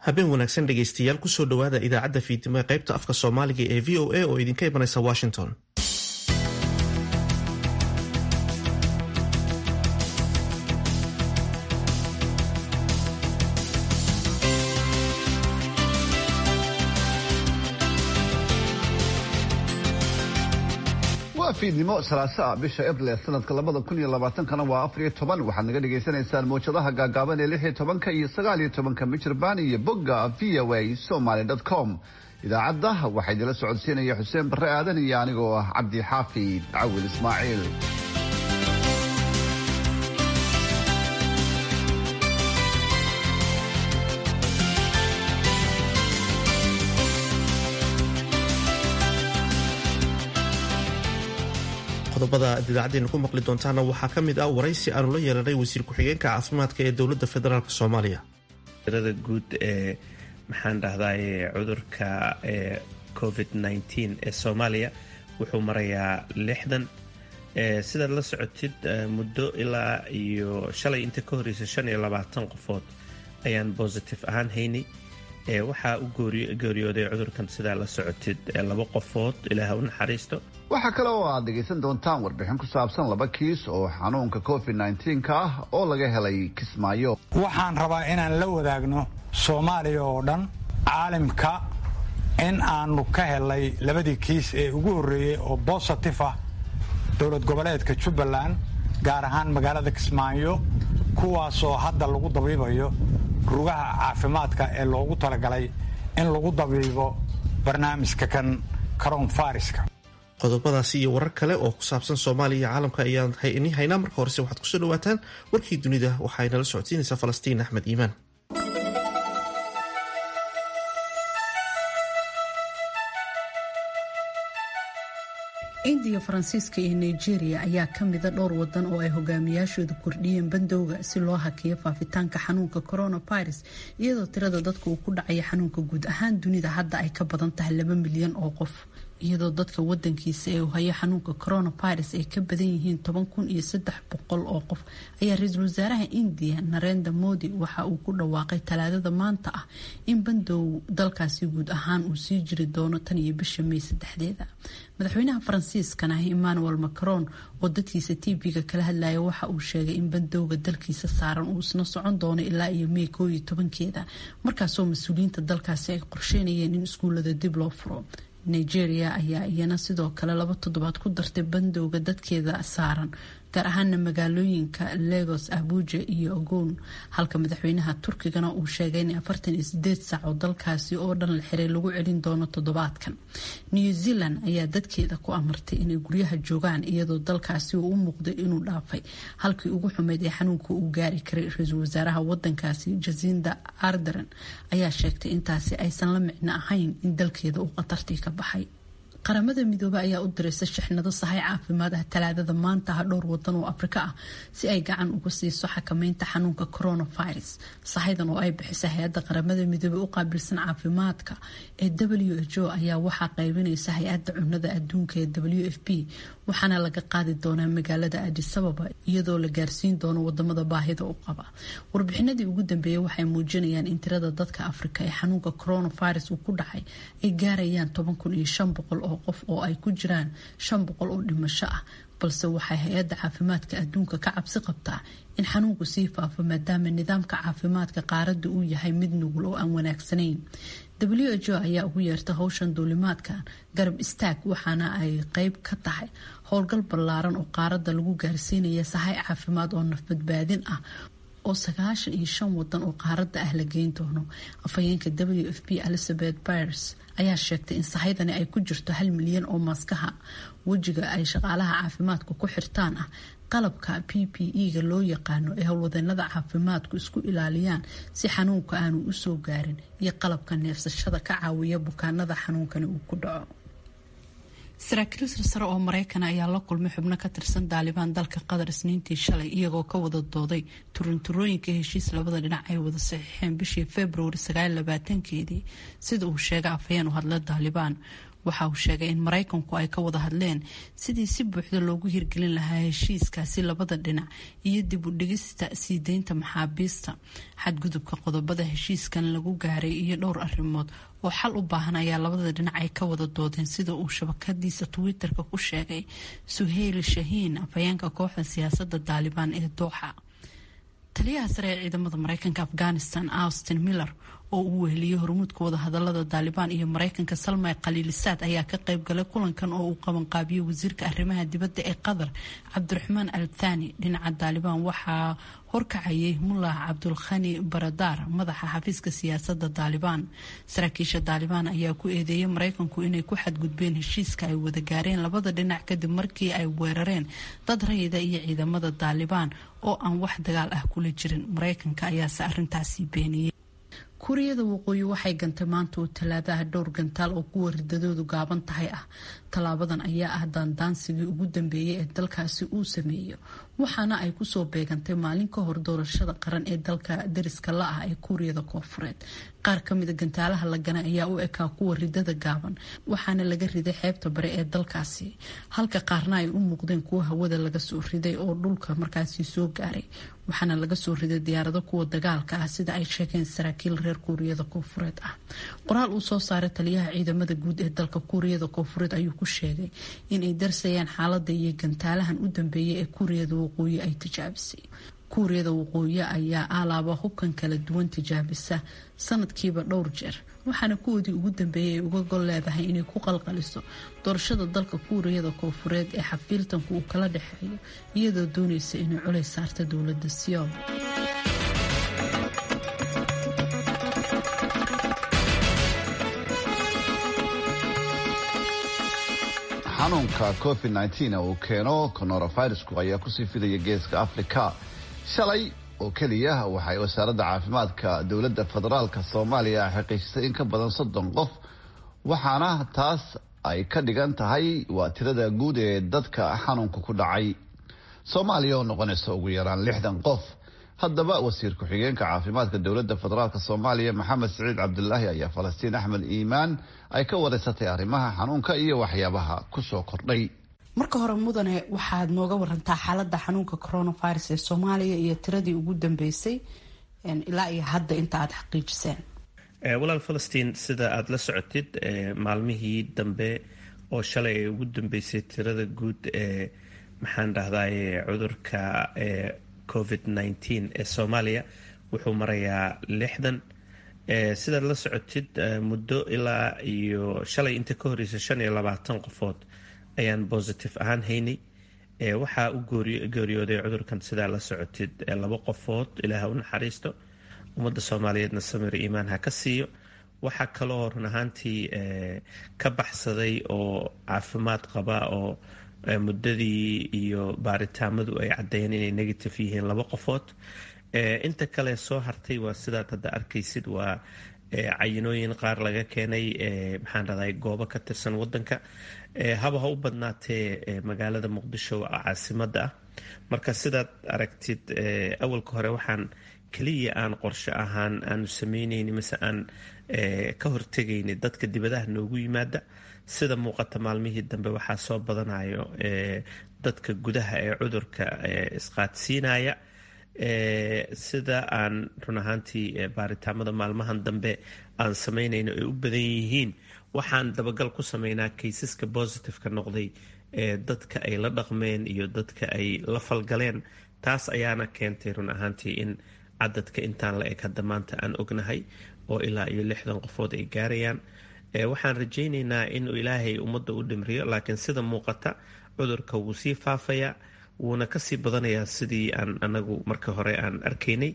habeen wanaagsan dhegaystayaal kusoo dhowaada idaacadda fiidnimo ee qaybta afka soomaaliga ee v o a oo idinka imanaysa washington waa fiidnimo salaasaa bisha abril ee sanadka labada kun iyo labaatankana waa afar iyo toban waxaad naga dhagaysanaysaan mawjadaha gaagaaban ee lix iyo tobanka iyo sagaal iyo tobanka michirbaan iyo bogga v o a somaly com idaacadda waxaa idinla socodsiinaya xuseen barre aadan iyo anigoo ah cabdi xaafid cawil ismaaciil qodobada aad idaacadeena ku maqli doontaana waxaa ka mid ah waraysi aanu la yeelanay wasiir ku-xigeenka caafimaadka ee dowladda federaalk soomaaliya tirada guud ee maxaan dhahdaye cudurka ee covid nteen ee soomaaliya wuxuu marayaa lixdan sidaad la socotid muddo ilaa iyo shalay inta ka horeysa shan iyo labaatan qofood ayaan bositive ahaan haynay waxaa u geeriyooday cudurkan sidaa la socotid laba qofood ilaah u naxariisto waxaa kale oo aad dhegaysan doontaan warbixin ku saabsan laba kiis oo xanuunka covid nnteenka ah oo laga helay kismaayo waxaan rabaa inaan la wadaagno soomaaliya oo dhan caalimka in aanu ka helay labadii kiis ee ugu horreeyey oo bositif ah dowlad goboleedka jubbaland gaar ahaan magaalada kismaayo kuwaasoo hadda lagu dabiibayo rugaha caafimaadka ee loogu talagalay in lagu dabiibo barnaamijka kan karoon fariska qodobadaasi iyo warar kale oo ku saabsan soomaaliya iyo caalamka ayaan ini haynaa marka horese waxaad kusoo dhawaataan warkii dunida waxay nala socodsiinaysaa falastiin axmed iimaan indiya faransiiska iyo nigeria ayaa ka mida dhowr wadan oo ay hogaamiyaashooda kordhiyeen bandowga si loo hakiyo faafitaanka xanuunka coronavirus iyadoo tirada dadka uu ku dhacaya xanuunka guud ahaan dunida hadda ay ka badan tahay laba milyan oo qof iyadoo dadka wadankiisa ee uu hayo xanuunka coronavirus ay ka badan yihiin toban kun iyo saddex boqol oo qof ayaa ra-iisul wasaaraha indiya narenda modi waxa uu ku dhawaaqay talaadada maanta ah in bandow dalkaasi guud ahaan uu sii jiri doono tan iyo bisha may saddexdeeda madaxweynaha faransiiskana emmanuel macron oo dadkiisa tv-ga kala hadlaya waxa uu sheegay in bandowga dalkiisa saaran uu isna socon doono ilaa iyo may koo iyo tobankeeda markaasoo mas-uuliyiinta dalkaasi ay qorsheynayeen in iskuullada dib loo furo nigeria ayaa iyana sidoo kale laba toddobaad ku dartay bandowga dadkeeda saaran gaar ahaana magaalooyinka lagos abuja iyo ogoon halka madaxweynaha turkigana uu sheegay in afartan iyo sideed saac oo dalkaasi oo dhan la xiray lagu celin doono toddobaadkan new zealand ayaa dadkeeda ku amartay inay guryaha joogaan iyadoo dalkaasi uu u muuqday inuu dhaafay halkii ugu xumeyd ee xanuunka uu gaari karay ra-iisul wasaaraha wadankaasi jasinda arderen ayaa sheegtay intaasi aysan la micno ahayn in dalkeeda uu khatartii ka baxay qaramada midoobe ayaa u diraysa shixnado sahay caafimaad ah talaadada maanta ah dhowr wadan oo afrika ah si ay gacan uga siiso xakameynta xanuunka coronavirus sahaydan oo ay bixisa hay-adda qaramada midoobe u qaabilsan caafimaadka ee w h o ayaa waxaa qaybinaysa hay-adda cunada adduunka ee w f p waxaana laga qaadi doonaa magaalada adisababa iyadoo la gaarsiin doono wadamada baahida u qaba warbixinadii ugu dambeeyay waxay muujinayaan in tirada dadka afrika ee xanuunka coronavirus uu ku dhacay ay gaarayaan toban kun iyo shan boqol oo qof oo ay ku jiraan shan boqol oo dhimasho ah balse waxay hay-adda caafimaadka adduunka ka cabsi qabtaa in xanuunku sii faafo maadaama nidaamka caafimaadka qaaradda uu yahay mid nugul oo aan wanaagsanayn w h o ayaa ugu yeerta howshan duulimaadkan garab istaag waxaana ay qeyb ka tahay howlgal ballaaran oo qaaradda lagu gaarsiinaya sahay caafimaad oo nafbadbaadin ah oo sagaashan iyo shan wadan oo qaaradda ah la geyn doono afhayeenka w f p elizabeth bires ayaa sheegtay in sahaydani ay ku jirto hal milyan oo maaskaha wejiga ay shaqaalaha caafimaadku ku xirtaan ah qalabka p p e-ga loo yaqaano ee howlwadeenada caafimaadku isku ilaaliyaan si xanuunka aanu usoo gaarin iyo qalabka neefsashada ka caawiya bukaanada xanuunkani uu ku dhaco saraakiil sarsare oo maraykana ayaa la kulmay xubno ka tirsan daalibaan dalka qatar isniintii shalay iyagoo ka wada dooday turunturooyinka heshiis labada dhinac ay wada saxiixeen bishii februari sagaalabaatankeedii sida uu sheegay afhayeen u hadla daalibaan waxa uu sheegay in maraykanku ay ka wada hadleen sidii si buuxda loogu hirgelin lahaa heshiiskaasi labada dhinac iyo dib u dhigista sii deynta maxaabiista xadgudubka qodobada heshiiskan lagu gaaray iyo dhowr arrimood oo xal u baahan ayaa labada dhinac ay ka wada doodeen sida uu shabakadiisa twitter-ka ku sheegay suheyl shahiin afhayeenka kooxda siyaasadda daalibaan ee dooxa taliyaha sare ee ciidamada mareykanka afghanistan austin miller oo uu weheliyey hormuudka wadahadalada daalibaan iyo mareykanka salmay khaliilisaad ayaa ka qayb galay kulankan oo uu qabanqaabiyey wasiirka arrimaha dibadda ee qatar cabdiraxmaan al thani dhinaca daalibaan waxaa horkacayay mullah cabdulkhani baradaar madaxa xafiiska siyaasada daalibaan saraakiisha daalibaan ayaa ku eedeeyay mareykanku inay ku xadgudbeen heshiiska ay wada gaareen labada dhinac kadib markii ay weerareen dad rayida iyo ciidamada daalibaan oo aan wax dagaal ah kula jirin mareykanka ayaase arintaasi beeniyey kuuriyada waqooyi waxay gantay maanta oo talaadaha dhowr gantaal oo kuwa ridadoodu gaaban tahay ah tallaabadan ayaa ah daandaansigii ugu dambeeyay ee dalkaasi uu sameeyo waxaana ay kusoo beegantay maalin ka hor doorashada qaran ee dalka dariska la ah ee kuuriyada koofureed qaar kamida gantaalaha la ganay ayaa u ekaa kuwa ridada gaaban waxaana laga riday xeebta bare ee dalkaasi halka qaarna ay u muuqdeen kuwa hawada laga soo riday oo dhulka markaasi soo gaaray waxaana laga soo riday diyaarado kuwa dagaalka ah sida ay sheegeen saraakiil reer kuuriyada koofureed ah qoraal uu soo saaray taliyaha ciidamada guud ee dalka kuuriyada koofureed ayuu ku sheegay inay darsayaan xaalada iyo gantaalahan u dambeeyay ee kuuriyada waqooyi ay tijaabisay kuuriyada waqooyi ayaa alaaba hubkan kala duwan tijaabisa sanadkiiba dhowr jeer waxaana kuwoodii ugu dambeeyay ay uga gol leedahay inay ku qalqaliso doorashada dalka kuuriyada koofureed ee xafiiltanku uu kala dhexeeyo iyadoo doonaysa inay culays saarta dowlada siyool xanuunka covid nteen uu keeno coronavirusku ayaa kusii fidaya geeska africa shalay oo keliya waxay wasaaradda caafimaadka dowladda federaalka soomaaliya xaqiijisay in ka badan soddon qof waxaana taas ay ka dhigan tahay waa tirada guud ee dadka xanuunka ku dhacay soomaaliya oo noqonaysa ugu yaraan lixdan qof haddaba wasiir ku-xigeenka caafimaadka dowladda federaalk soomaaliya maxamed siciid cabdulaahi ayaa falastiin axmed iimaan ay ka wareysatay arrimaha xanuunka iyo waxyaabaha kusoo kordhay marka hore mudane waxaad nooga warantaa xaalada xanuunka coronavirus ee soomaaliya iyo tiradii ugu dambeysay ilaa iyo hadda inta aada xaqiijiseen walaal falastiin sida aada la socotid maalmihii dambe oo shalay ay ugu dambeysay tirada guud ee maxaan dhahdaye cudurka covid nteen ee soomaaliya wuxuu marayaa lixdan sidaad la socotid muddo ilaa iyo shalay inta ka horeysa shan iyo labaatan qofood ayaan positive ahaan haynay waxaa u geeriyooday cudurkan sidaa la socotid laba qofood ilaah u naxariisto ummadda soomaaliyeedna samir iimaan ha ka siiyo waxaa kaloo run ahaantii ka baxsaday oo caafimaad qaba oo muddadii iyo baaritaamadu ay caddeeyeen inay negative yihiin laba qofood inta kale soo hartay waa sidaad hadda arkaysid waa cayinooyin qaar laga keenay maxaan raday goobo ka tirsan wadanka haba ha u badnaatee magaalada muqdisho caasimada ah marka sidaad aragtid awalka hore waxaan keliya aan qorshe ahaan aanu sameyneyni mise aan ka hortegayni dadka dibadaha noogu yimaada sida muuqata maalmihii dambe waxaa soo badanayo dadka gudaha ee cudurka isqaadsiinaya sida aan run ahaantii baaritaamada maalmahan dambe aan sameynayno ay u badan yihiin waxaan dabagal ku sameynaa kaysaska positiveka noqday ee dadka ay la dhaqmeen iyo dadka ay la falgaleen taas ayaana keentay run ahaantii in cadadka intaan la eg hadda maanta aan ognahay oo ilaa iyo lixdan qofood ay gaarayaan waxaan rajayneynaa inuu ilaahay ummadda u dhimriyo laakiin sida muuqata cudurka wuu sii faafayaa wuuna kasii badanayaa sidii aan anagu marka hore aan arkaynay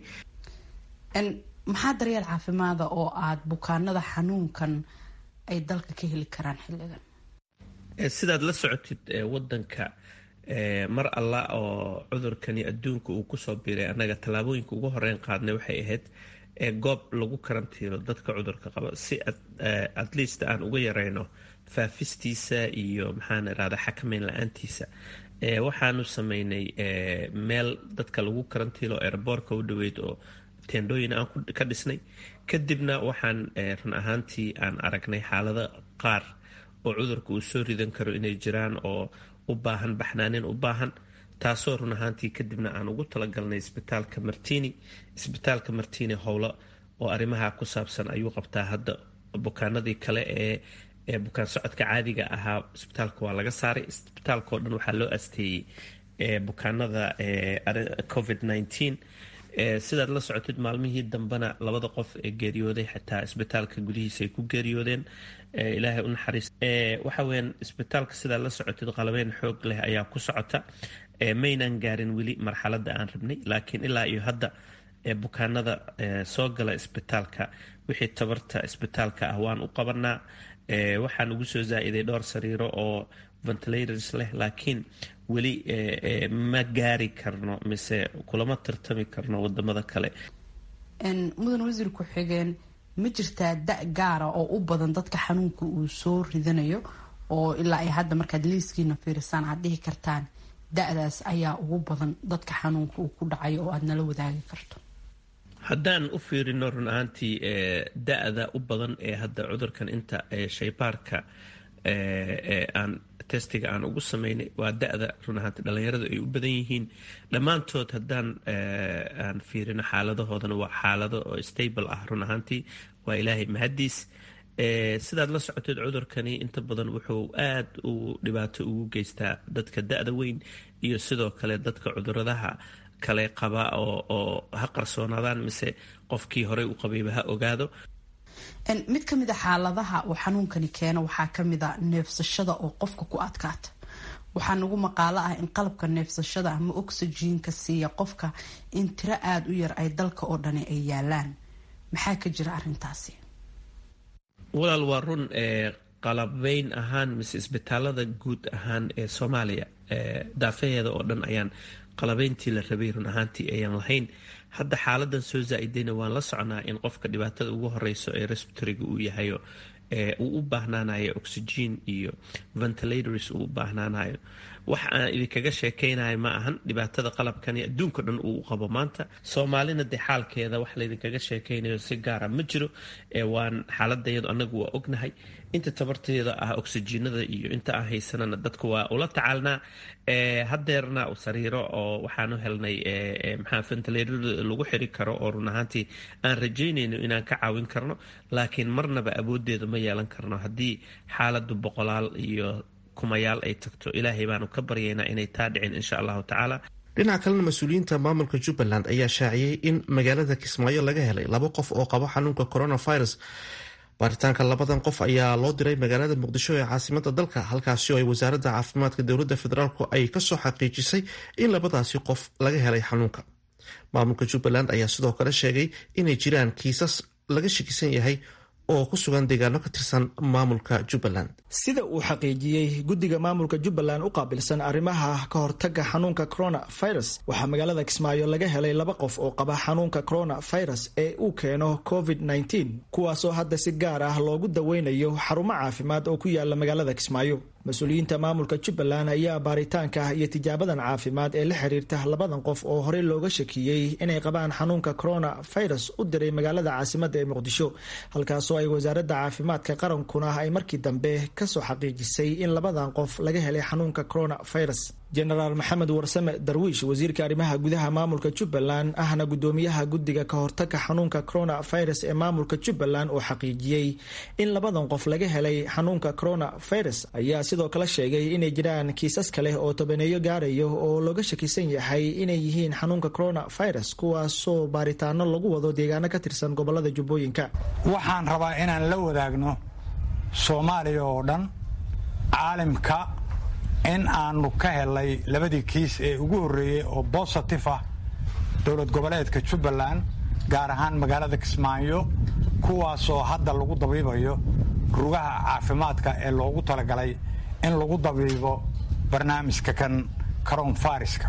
maxaa daryeel caafimaada oo aada bukaanada xanuunkan ay dalka ka heli karaan xilligan sidaad la socotid wadanka mar alla oo cudurkani adduunka uu kusoo biiray annaga tallaabooyinka ugu horeyn qaadnay waxay ahayd goob lagu karantiilo dadka cudurka qaba si at least aan uga yareyno faafistiisa iyo maxaan irahda xakameyn la-aantiisa waxaanu sameynay meel dadka lagu karantiilo airboortka u dhaweyd oo tendhooyin aan ka dhisnay kadibna waxaan run ahaantii aan aragnay xaalado qaar oo cudurka uu soo ridan karo inay jiraan oo u baahan baxnaanin u baahan taasoo run ahaantii kadibna aan ugu talagalnay isbitaalka martini isbitaalka martini howlo oo arrimaha ku saabsan ayuu qabtaa hadda bukaanadii kale ee ee bukaan socodka caadiga ahaa isbitaalka waa laga saaray isbitaalka oo dhan waxaa loo asteeyey bukaanada covid nteen sidaad la socotid maalmihii dambena labada qof ee geeriyooday xataa isbitaalka gudihiisa ay ku geeriyoodeen ilaahay u naxariis waxa weyaan isbitaalka sidaad la socotid qalabeyn xoog leh ayaa ku socota maynan gaarin weli marxaladda aan rabnay laakiin ilaa iyo hadda bukaanada soo gala isbitaalka wixii tabarta isbitaalka ah waan u qabanaa waxaan ugu soo zaa-iday dhowr sariiro oo ventilators leh laakiin weli ma gaari karno mise kulama tartami karno wadamada kale mudan wasiir ku-xigeen ma jirtaa da gaara oo u badan dadka xanuunka uu soo ridanayo oo ilaa ay hadda markaad liiskiina fiirisaan aad dhihi kartaan da-daas ayaa ugu badan dadka xanuunka uu ku dhacayo oo aad nala wadaagi karto haddaan u fiirino run ahaantii da-da u badan ee hadda cudurkan inta shaybaarka aan testiga aan ugu sameynay waa da-da run ahaantii dhalinyaradu ay u badan yihiin dhammaantood haddaan aan fiirino xaaladahoodana waa xaalado oo stable ah run ahaantii waa ilaahay mahadiis sidaad la socoteed cudurkani inta badan wuxuu aad u dhibaato ugu geystaa dadka da-da weyn iyo sidoo kale dadka cuduradaha kale qaba oo ha qarsoonaadaan mise qofkii horey u qabayba ha ogaado mid ka mid a xaaladaha uu xanuunkani keeno waxaa kamid a neefsashada oo qofka ku adkaata waxaa nagu maqaalo ah in qalabka neefsashada ama oxyjiinka siiya qofka in tiro aada u yar ay dalka oo dhani ay yaalaan maxaa ka jira arintaasi walaal waa run qalabeyn ahaan mise isbitaalada guud ahaan ee soomaaliya daafaheeda oo dhan ayaan qalabeyntii la rabay run ahaantii ayaan lahayn hadda xaaladan soo zaa-idayna waan la socnaa in qofka dhibaatada ugu horeyso ee respiratoriga uu yahayo uu u baahnaanayo oxygen iyo ventilators uu u baahnaanayo wax aan idinkaga sheekeynayo ma ahan dhibaatada qalabkani adduunka dhan uu qabo maanta soomaalina dee xaalkeeda wax laydinkaga sheekeynayo si gaara ma jiro waan xaaladayadu anagu waa ognahay inta tabarteeda ah oxygenada iyo inta aan haysanana dadku waa ula tacaalnaa hadeerna sariiro oo waxaanu helnay maxaa ventilator lagu xiri karo oo run ahaantii aan rajaynayno inaan ka caawin karno laakiin marnaba awoodeeda ma yeelan karno haddii xaaladu boqolaal iyo kumayaal ay tagto ilaahay baanu ka baryaynaa inay taa dhicin insha allahu tacaala dhinaca kalena mas-uuliyiinta maamulka jubbaland ayaa shaaciyey in magaalada kismaayo laga helay laba qof oo qabo xanuunka coronavirus baaritaanka labadan qof ayaa loo diray magaalada muqdisho ee caasimada dalka halkaasi oo ay wasaaradda caafimaadka dowladda federaalku ay kasoo xaqiijisay in labadaasi qof laga helay xanuunka maamulka jubbaland ayaa sidoo kale sheegay inay jiraan kiisas laga shakisan yahay oo ku sugan deegaano ka tirsan maamulka jubbaland sida uu xaqiijiyey guddiga maamulka jubbaland u qaabilsan arrimaha ka hortaga xanuunka coronavirus waxaa magaalada kismaayo laga helay laba qof oo qaba xanuunka coronavirus ee uu keeno covid -19 kuwaasoo hadda si gaar ah loogu daweynayo xarumo caafimaad oo ku yaala magaalada kismaayo mas-uuliyiinta maamulka jubbaland ayaa baaritaanka iyo tijaabadan caafimaad ee la xiriirta labadan qof oo horey looga shakiyey inay qabaan xanuunka coronavirus u diray magaalada caasimada ee muqdisho halkaasoo ay wasaaradda caafimaadka qarankuna ay markii dambe kasoo xaqiijisay in labadan qof laga helay xanuunka coronavirus jenaraal maxamed warsame darwiish wasiirka arrimaha gudaha maamulka jubbaland ahna gudoomiyaha guddiga ka hortaga xanuunka coronavirus ee maamulka jubbaland oo xaqiijiyey in labadan qof laga helay xanuunka coronavirus ayaa sidoo kale sheegay inay jiraan kiisas kale oo tobaneeyo gaarayo oo looga shakisan yahay inay yihiin xanuunka coronavirus kuwaasoo baaritaano lagu wado deegaano ka tirsan gobolada jubbooyinka waxaan rabaa inaan la wadaagno soomaaliya oo dhan caalimka in aanu ka helay labadii kiis ee ugu horreeyey oo bositif ah dowlad goboleedka jubbaland gaar ahaan magaalada kismaayo kuwaasoo hadda lagu dabiibayo rugaha caafimaadka ee loogu talagalay in lagu dabiibo barnaamijka kan karoonfariska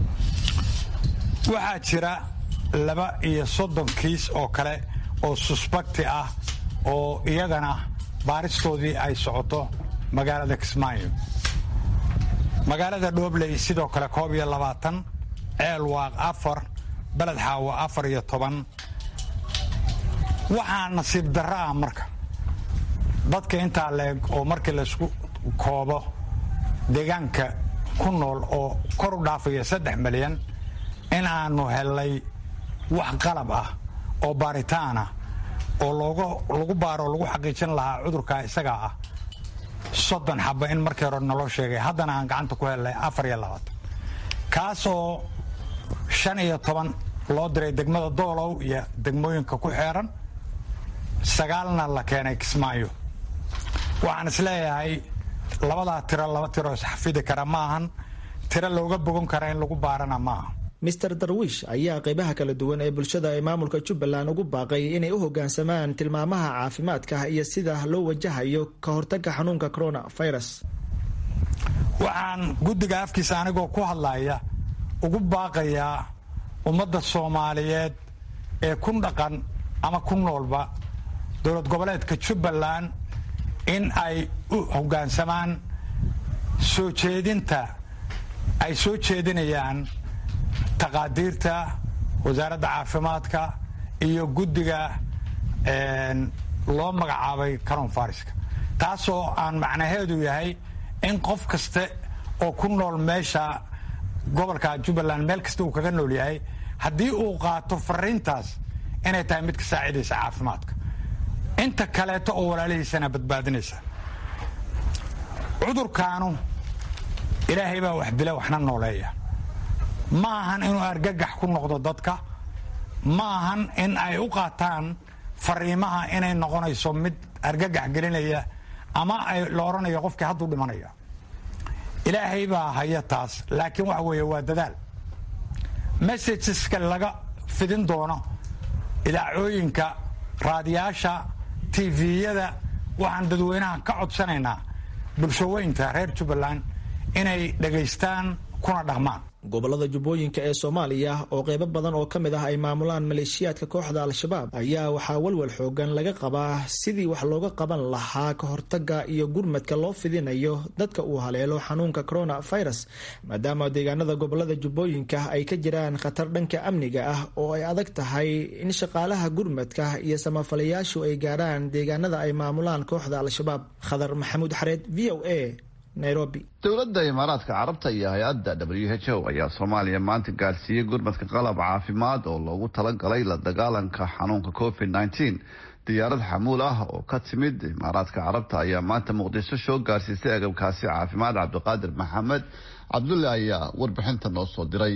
waxaa jira laba iyo soddon kiis oo kale oo susbakti ah oo iyagana baaristoodii ay socoto magaalada kismaayo magaalada dhoobley sidoo kale koob iyo labaatan ceel waaq afar beled xaawo afar iyo toban waxaa nasiib darro ah marka dadka intaa leeg oo markii laysku koobo deegaanka ku nool oo kor u dhaafaya saddex milyan in aanu hellay wax qalab ah oo baaritaan ah oo lagu baaro o lagu xaqiijin lahaa cudurka isagaa ah soddon xaba in markii hore naloo sheegay haddana aan gacanta ku hellay afar iyo labaatan kaasoo shan iyo toban loo diray degmada doolow iyo degmooyinka ku xeeran sagaalna la keenay kismaayo waxaan isleeyahay labadaa tiro laba tiro isxafidi kara ma ahan tiro looga bogan kara in lagu baarana maaha mister darwiish ayaa qaybaha kala duwan ee bulshada ee maamulka jubbaland ugu baaqay inay u hogaansamaan tilmaamaha caafimaadka iyo sida loo wajahayo ka hortagga xanuunka coronavirus waxaan guddiga afkiisa anigoo ku hadlaya ugu baaqayaa ummadda soomaaliyeed ee ku dhaqan ama ku noolba dowlad goboleedka jubbaland in ay u hogaansamaan soo jeedinta ay soo jeedinayaan taqaadiirta wasaaradda caafimaadka iyo guddiga loo magacaabay coronfariska taasoo aan macnaheedu yahay in qof kaste oo ku nool meesha gobolka jubbaland meel kasta uu kaga nool yahay haddii uu qaato fariintaas inay tahay mid ka saacidaysa caafimaadka inta kaleeto oo walaalihiisana badbaadinaysa cudurkaanu ilaahay baa wax dila waxna nooleeya ma ahan inuu argagax ku noqdo dadka ma ahan in ay u qaataan fariimaha inay noqonayso mid argagax gelinaya ama ay la odhanayo qofkii hadduu dhimanaya ilaahay baa haya taas laakiin waxa weeye waa dadaal messageska laga fidin doono idaacooyinka raadiyaasha tviyada waxaan dadweynaha ka codsanaynaa bulshaweynta reer jubbaland inay dhegaystaan kuna dhaqmaan gobolada jubbooyinka ee soomaaliya oo qeybo badan oo ka mid ah ay maamulaan maleeshiyaadka kooxda al-shabaab ayaa waxaa walwal xoogan laga qabaa sidii wax looga qaban lahaa ka hortaga iyo gurmadka loo fidinayo dadka uu haleelo xanuunka coronavirus maadaama deegaanada gobolada jubbooyinka ay ka jiraan khatar dhanka amniga ah oo ay adag tahay in shaqaalaha gurmadka iyo samafalayaashu ay gaarhaan deegaanada ay maamulaan kooxda al-shabaab khadar maxamuud xareed v o a dowladda imaaraadka carabta iyo hay-adda w h o ayaa soomaaliya maanta gaarsiiyey gurmadka qalab caafimaad oo loogu talagalay la dagaalanka xanuunka covid nteen diyaarad xamuul ah oo ka timid imaaraadka carabta ayaa maanta muqdisho soo gaarsiisay agabkaasi caafimaad cabdiqaadir maxamed cabdulle ayaa warbixinta noo soo diray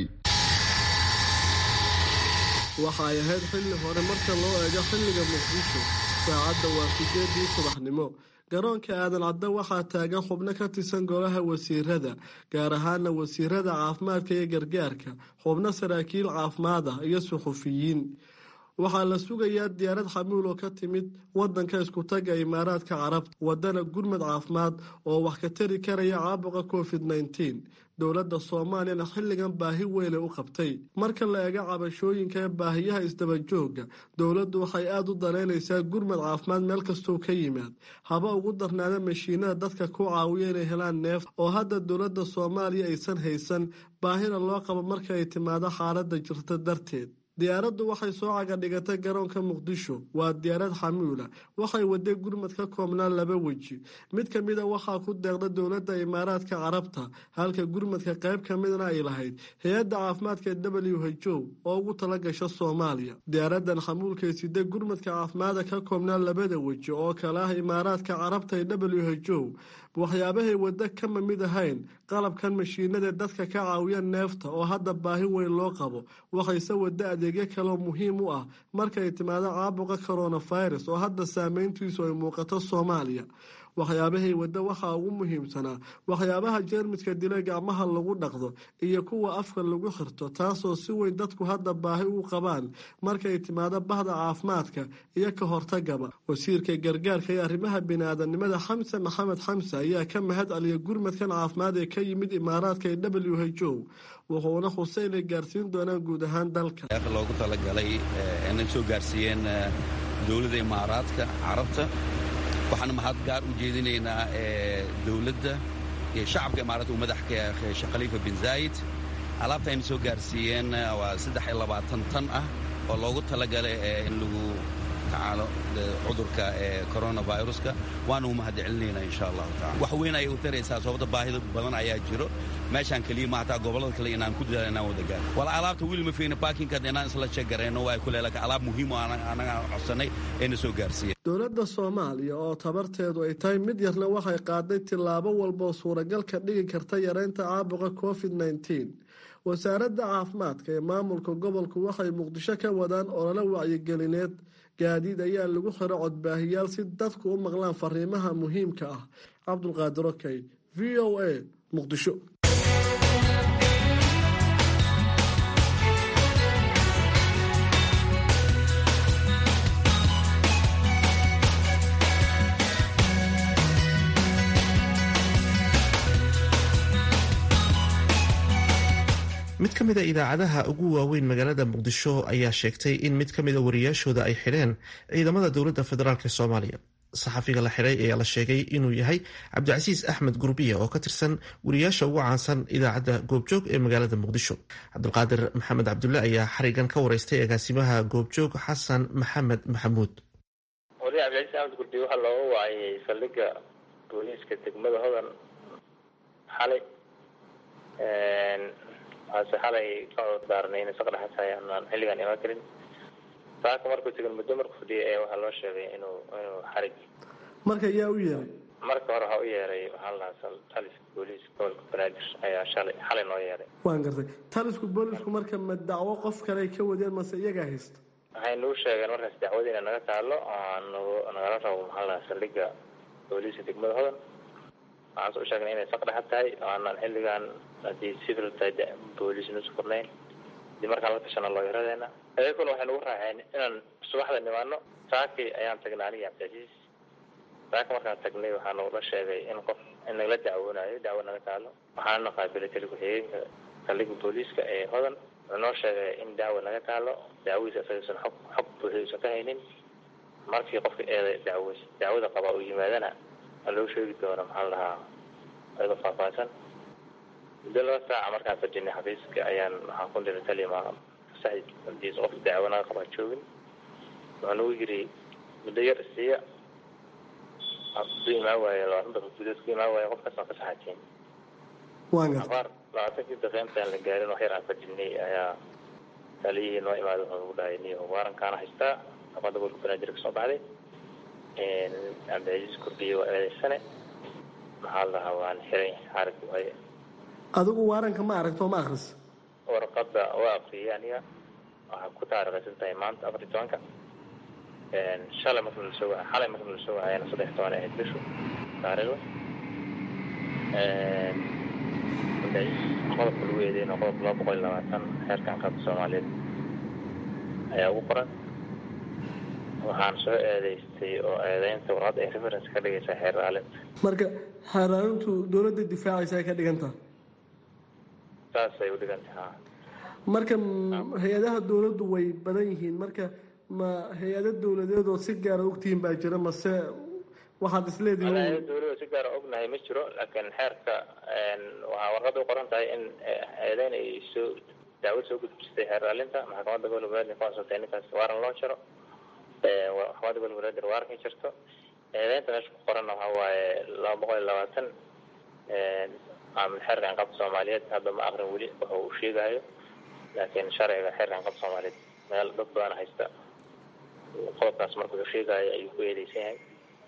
waxa ay ahayd xilli hore marka loo eego xilliga muqdisho saacadda waa sideedii subaxnimo garoonka aadan cadde waxaa taagan xubno ka tirsan golaha wasiirada gaar ahaana wasiirada caafimaadka iyo gargaarka xubno saraakiil caafimaad ah iyo suxufiyiin waxaa la sugayaa diyaarad xamuul oo ka timid wadanka iskutaga imaaraadka carabta wadana gurmad caafimaad oo wax ka tari karaya caabuqa covid nteen dowladda soomaaliyana xilligan baahi weyne u qabtay marka la eego cabashooyinka ee baahiyaha isdabajooga dowladdu waxay aada u danaynaysaa gurmad caafimaad meel kastuu ka yimaad haba ugu darnaada mashiinada dadka ku caawiya inay helaan neef oo hadda dowladda soomaaliya aysan haysan baahina loo qabo marka ay timaado xaaladda jirta darteed diyaaraddu waxay soo cagadhigatay garoonka muqdisho waa diyaarad xamuula waxay waday gurmad ka koobnaan laba weji mid ka mida waxaa ku deeqda dowladda imaaraadka carabta halka gurmadka qayb ka midna ay lahayd hay-adda caafimaadka w h o oo ugu tala gasha soomaaliya diyaaradan xamuulkay sida gurmadka caafimaada ka koobnaan labada weji oo kale ah imaaraadka carabta ee w h o waxyaabahay waddo kama mid ahayn qalabkan mashiinadae dadka ka caawiya neefta oo hadda baahi weyn loo qabo waxayse waddo adeegyo kaleoo muhiim u ah markaay timaado caabuqa coronavirus oo hadda saameyntiisu ay muuqato soomaaliya waxyaabahay waddo waxaa ugu muhiimsanaa waxyaabaha jeermiska dila gacmaha lagu dhaqdo iyo kuwa afka lagu xirto taasoo si weyn dadku hadda baahi u qabaan markay timaado bahda caafimaadka iyo ka hortagaba wasiirka gargaarka iyo arrimaha bini-aadanimada xamse maxamed xamse ayaa ka mahad celiya gurmadkan caafimaad ee ka yimid imaaraadka ee w h o wuxuuna xusay inay gaarsiin doonaan guud ahaan dalka loogu talagalay inay soo gaarsiiyeen dowladda imaaraadka carabta waxaana mahad gaar u jeedinaynaa dowladda iyo shacabka imaaraadka uu madaxka sheekh khaliifa bin zaayid alaabta ayna soo gaarsiiyeen waa saddex iyo labaatan tan ah oo loogu talagalay in lagu tacaalo cudurka coronaviruska waana u mahad celinaynaa insha allahu tacala wax weyn ayay u taraysaa sababta baahida badan ayaa jiro meeshaan keliya ma hataa gobollada kale inaan ku dadaal inaan wada gaaro wala alaabta weli ma fiina baakinkaad inaan isla sheegarayno waa kule laakiin alaab muhiim oo anaga codsanay ayna soo gaarsiiyeen dowladda soomaaliya oo tabarteedu ay tahay mid yarna waxay qaaday tillaabo walboo suuragal ka dhigi karta yareynta caabuqa covid nneteen wasaaradda caafimaadka ee maamulka gobolku waxay muqdisho ka wadaan olole wacyigelineed gaadiid ayaa lagu xiro codbaahiyaal si dadku u maqlaan fariimaha muhiimka ah cabdulqaadir okey v o a muqdisho mid ka mida idaacadaha ugu waaweyn magaalada muqdisho ayaa sheegtay in mid ka mida wariyaashooda ay xidheen ciidamada dowladda federaalk soomaaliya saxafiga la xidhay ayaa la sheegay inuu yahay cabdicasiis axmed gurbiya oo ka tirsan wariyaasha ugu caansan idaacadda goobjoog ee magaalada muqdisho cabdulqaadir maxamed cabdulle ayaa xarigan ka wareystay agaasimaha goobjoog xasan maxamed maxamuud wariya cabdicasiis axmed gurbiya waxaa looga waayay saldhigga booliiska degmada hodan xalay waase xalay ka daarnay in saqdhaxasaay aanaan xilligaan imaan karin saaka markuu tegin muddo markuu fadhiyay ayaa waxaa loo sheegay inuu inuu xarig marka yaa u yeeray marka hore waxaa u yeeray waxaa lahaa taliska booliiska gobolka banaadir ayaa shalay xalay noo yeeray waan gartay talisku boolisku marka ma dacwo qof kale ay ka wadeen mase iyagaa haysta waxay nagu sheegeen markaas dacwada ina naga taalo aan nagu nagala rabo maxaa lahaa saldhigga booliiska degmada hodan waxaan soo sheegnay inay saqdhexa tahay oo aanaan xilligaan haddii civil tahay booliis nusu furnayn hadii markaan la tashana looyaradeena ayaguna waxay nagu raaceen inaan subaxda nimaano saakii ayaan tagnay aniga cabdicasiis saaka markaan tagnay waxaa nagula sheegay in qof in nagala dacwoonayo dacwo naga taalo waxaana qaabilay tali ku-xigeenka saldhigga booliiska ee hodan wuxuu noo sheegay in dacwo naga taalo dacwadiisa isagaysan xog xog buuxiyuusan ka haynin markii qofka eeda dacwo dacwada qabaa uu yimaadana waa loo sheegi doona maxaa la dhahaa ayadoo faahfaahsan muddo laba saaca markaan fadhinay xafiiska ayaan waxaan ku diray talima saxid hadiis qof dacwo naga qabaa joogin wuxuu nagu yiri muddo yar isiiya ku imaan waaye labaatan daqiiq gudood ku imaan waaye qof kasoo ka saxateen waan gartay abaar labaatankii daqiiq intaan la gaarin wax yar aan fadhinay ayaa taliyihii noo imaaday wuxuu nagu dhahay niyo waarankaana haystaa qabada gobolka banaadir kasoo baxday cabdicasiis kurdiye waa eedeysane maxaa la dhahaa waan xiray xarig waaye adigu waaranka ma aragto ma akris warqada waa akriyay aniga waxaa ku taarikhaysan tahay maanta afar iyo tobanka shalay marka lasoo wa xalay marka lasoo wacayana saddex toban ahayd bishu taariikhda qodobka lagu eedeyna qodobka laba boqol iyo labaatan xeerkan qaabka soomaaliyeed ayaa ugu qoran waxaan soo eedeystay oo eedeynta warqadda ay reference ka dhigaysaa xeer raalinta marka xaaraarintu dowladda difaacaysa ay ka dhigantaha saasay u dhigantay ha marka hay-adaha dowladdu way badan yihiin marka ma hay-ado dowladeed oo si gaara ogtihiin baa jira mase waxaad isleedihiin walaayada dowladda si gaara ognahay ma jiro laakiin xeerka waxaa warqadda u qoran tahay in eedeyn ay soo dacwad soo gudbistay xeer raalinta maxkamadda gobolka banaadir ka codsatay ninkaas waaran loo jaro maxkamadda gobolka banaadir waaran ka jirto eedeynta meesha ku qoranna waxaa waaye laba boqol iyo labaatan xeerka inqabta soomaaliyeed hadda ma akrin weli waxa uu sheegayo laakiin sharciga xeerka inqabta soomaaliyeed meel dad badan haysta qodobkaas marka uu sheegayo ayuu ku eedeysan yahay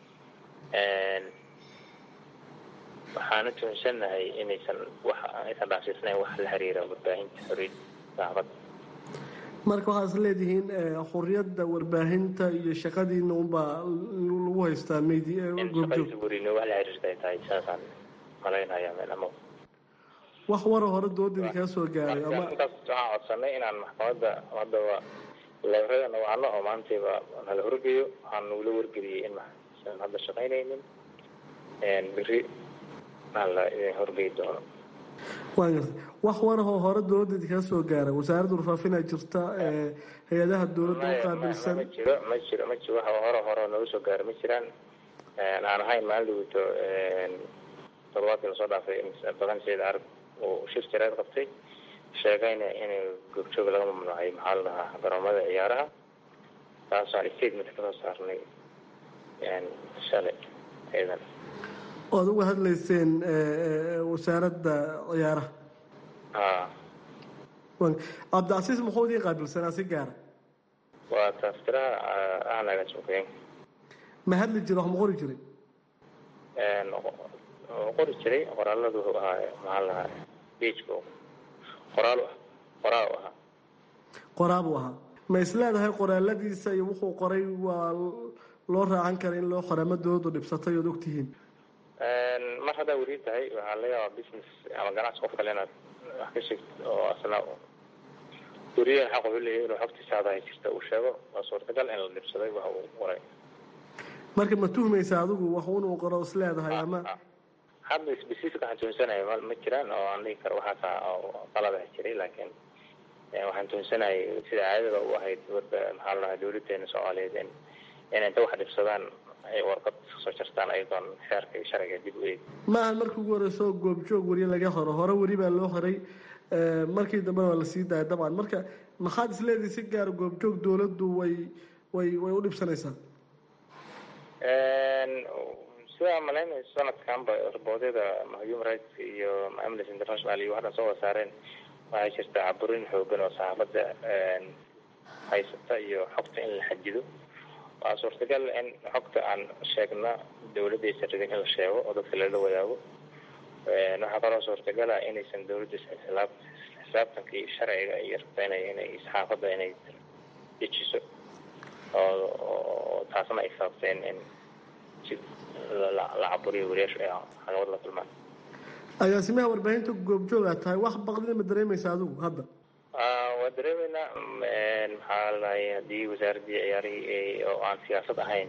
waxaana tuhunsannahay inaysan wax aysan dhaafsiisnayn wax la xiriira warbaahinta xoriyadda saxaafadda marka waxaad is leedihiin xuriyadda warbaahinta iyo shaqadiina unbaa lagu haystaa medi goobjoog weriino wax la xiriirta ay tahay saasaan malaynayaa meel ama wax wara hore dooladii kaa soo gaaray ama intaas waxaan codsanay inaan maxkamadda haddaba leeradana wacno oo maantayba nala horgeeyo waxaan nagula wargeliyey in maxsan hadda shaqaynaynin beri la idin horgeyi doono waan gartay wax warahoo hore dowladda kaa soo gaaray wasaaradda warfaafinaa jirta hay-adaha dowladda u qaabilsan ma jiro ma jiro ma jiro wax hore hore nooga soo gaaray ma jiraan aan ahayn maalin dhawito toddobaadkii lasoo dhaafay badan sayid carab uu shir jareed qabtay sheegayna in goobjoog laga mamnuucay maxaa la dhahaa garoomada ciyaaraha taasoo statement kasoo saarnay shalay ciidan oad uga hadlayseen wasaaradda ciyaaraha ha cabdicasiis muxuu idiin qaabilsanaa si gaara waa taaftiraha ahnaga suuqeyn ma hadli jira wax ma qori jiray qori jiray qoraaladu wuxuu ahaa maxaa lahaa bejka qoraal qoraal u ahaa qoraa buu ahaa ma is leedahay qoraaladiisa iyo wuxuu qoray waa loo raacan kara in loo qoray ama dowladdu dhibsatay ood ogtihiin mar haddaa weri tahay waxaa laga yaabaa business ama ganacsi qof kale inaad wax ka sheegto oo asna weriyahan xaq wuxuu leeyahay inuu xogtiisa hadahay jirta uu sheego waa suurtagal in la dhibsaday wax uu qoray marka ma tuhmaysa adigu wax inuu qoro is leedahay ama hadda specific waxaan tuhunsanaya ma ma jiraan oo aan dhigi karo waxaasa oo qalad ah jiray laakiin waxaan tuhunsanayay sida caadada u ahayd maxaa la dhahaa dowladeena soomaaliyeed in in inta wax dhibsadaan ay warqad soo jartaan ayadoon xeerka iyo sharciga dib u eeg maahan markii ugu horeyso goobjoog weri laga horo hore weri baa loo horay markii dambena waa lasii daaya dabcan marka maxaad isleedihi si gaara goobjoog dowladdu way way way u dhibsanaysaa sidaa malaynayso sanadkanba raboodyada human rights iyo amnesty international iyo waxdhan soo wada saareen waxay jirtaa caburin xoogan oo saxaafadda haysata iyo xogta in la xajido waa suurtagal in xogta aan sheegna dowladda aysan rabin in la sheego oo dadka lala wadaago waxaa kaloo suurtagala inaysan dowladda xisaab xisaabtanka iyo sharciga iyo rabta inay inay saxaafadda inay dejiso oo taasna ay sababteen in si la caburiyo wariyaashu ay caqabad la kulmaan agaasimaha warbaahinta goobjoog aad tahay wax baqdina ma dareemaysa adigu hadda waa dareemeynaa maxaa ladahay haddii wasaaraddii ciyaarihii oo aan siyaasad ahayn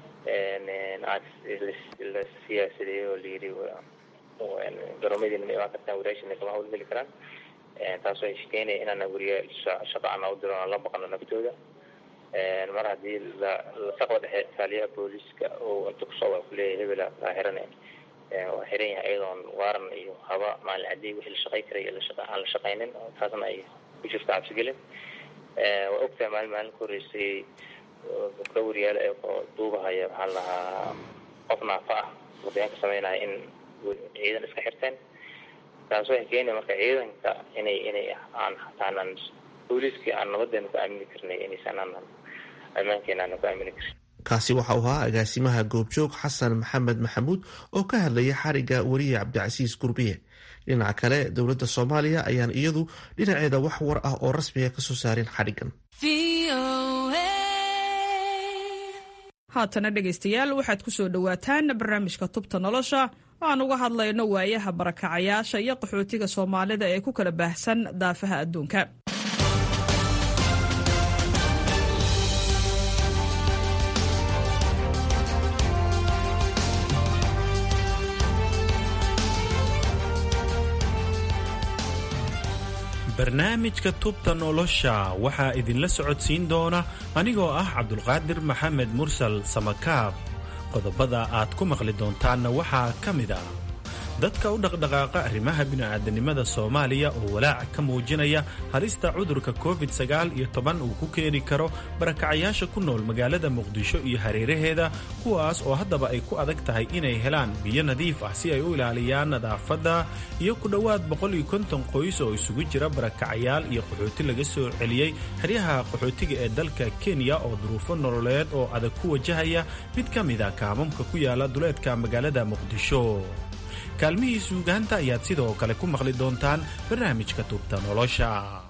la siyaasadeeyo oo layidhi garoomadiina ma imaan kartaan wariyaashina kama hawlgeli karaan taasoo ay shekeynaya inaana weriya shaqo ana u diro aan la baqano naftooda mar haddii lasaqda dhexe taaliyaha booliiska oo inta kusoo waa kuleeyahay hebela kaa xiran waa xiran yahay iyadoon waaran iyo haba maalin cadii wixii la shaqay karay aan la shaqaynin taasna ay ku jirto cabsigelin waa ogtahay maalin maalin ka horeysay gabdho wariyaal ee duubahaya maxaa lahaa qof naafa ah wadayan ka sameynaya in ciidan iska xirteen taas waxay keenaya marka ciidanka inay inay aan hataanan booliiskii aan nabadeena ku aamini karnay inaysan aanan ammaankeena aanan ku aamini karin kaasi waxa uu ahaa agaasimaha goobjoog xasan maxamed maxamuud oo ka hadlaya xariga weriye cabdicasiis gurbiye dhinaca kale dowladda soomaaliya ayaan iyadu dhinaceeda wax war ah oo rasmiga kasoo saarin xadhigan haatana dhegaystayaal waxaad ku soo dhowaataan barnaamijka tubta nolosha oo aan uga hadlayno waayaha barakacayaasha iyo qaxootiga soomaalida ee ku kala baahsan daafaha adduunka barnaamijka tubta nolosha waxaa idinla socodsiin doona anigoo ah cabdulqaadir maxamed mursal samakaab qodobada aad ku maqli doontaanna waxaa ka mid ah dadka u dhaqdhaqaaqa arrimaha bini'aadanimada soomaaliya oo walaac ka muujinaya halista cudurka covid sagaal iyo toban uu ku keeni karo barakacayaasha ku nool magaalada muqdisho iyo hareeraheeda kuwaas oo haddaba ay ku adag tahay inay helaan biyo nadiif ah si ay u ilaaliyaan nadaafadda iyo ku dhowaad boqol iyo konton qoys oo isugu jira barakacayaal iyo qaxooti laga soo celiyey xeryaha qaxootiga ee dalka kenya oo duruufo nololeed oo adag ku wajahaya mid ka mid a kaamamka ku yaala duleedka magaalada muqdisho kaalmihii suugaanta ayaad sidoo kale ku maqli doontaan barnaamijka tubta nolosha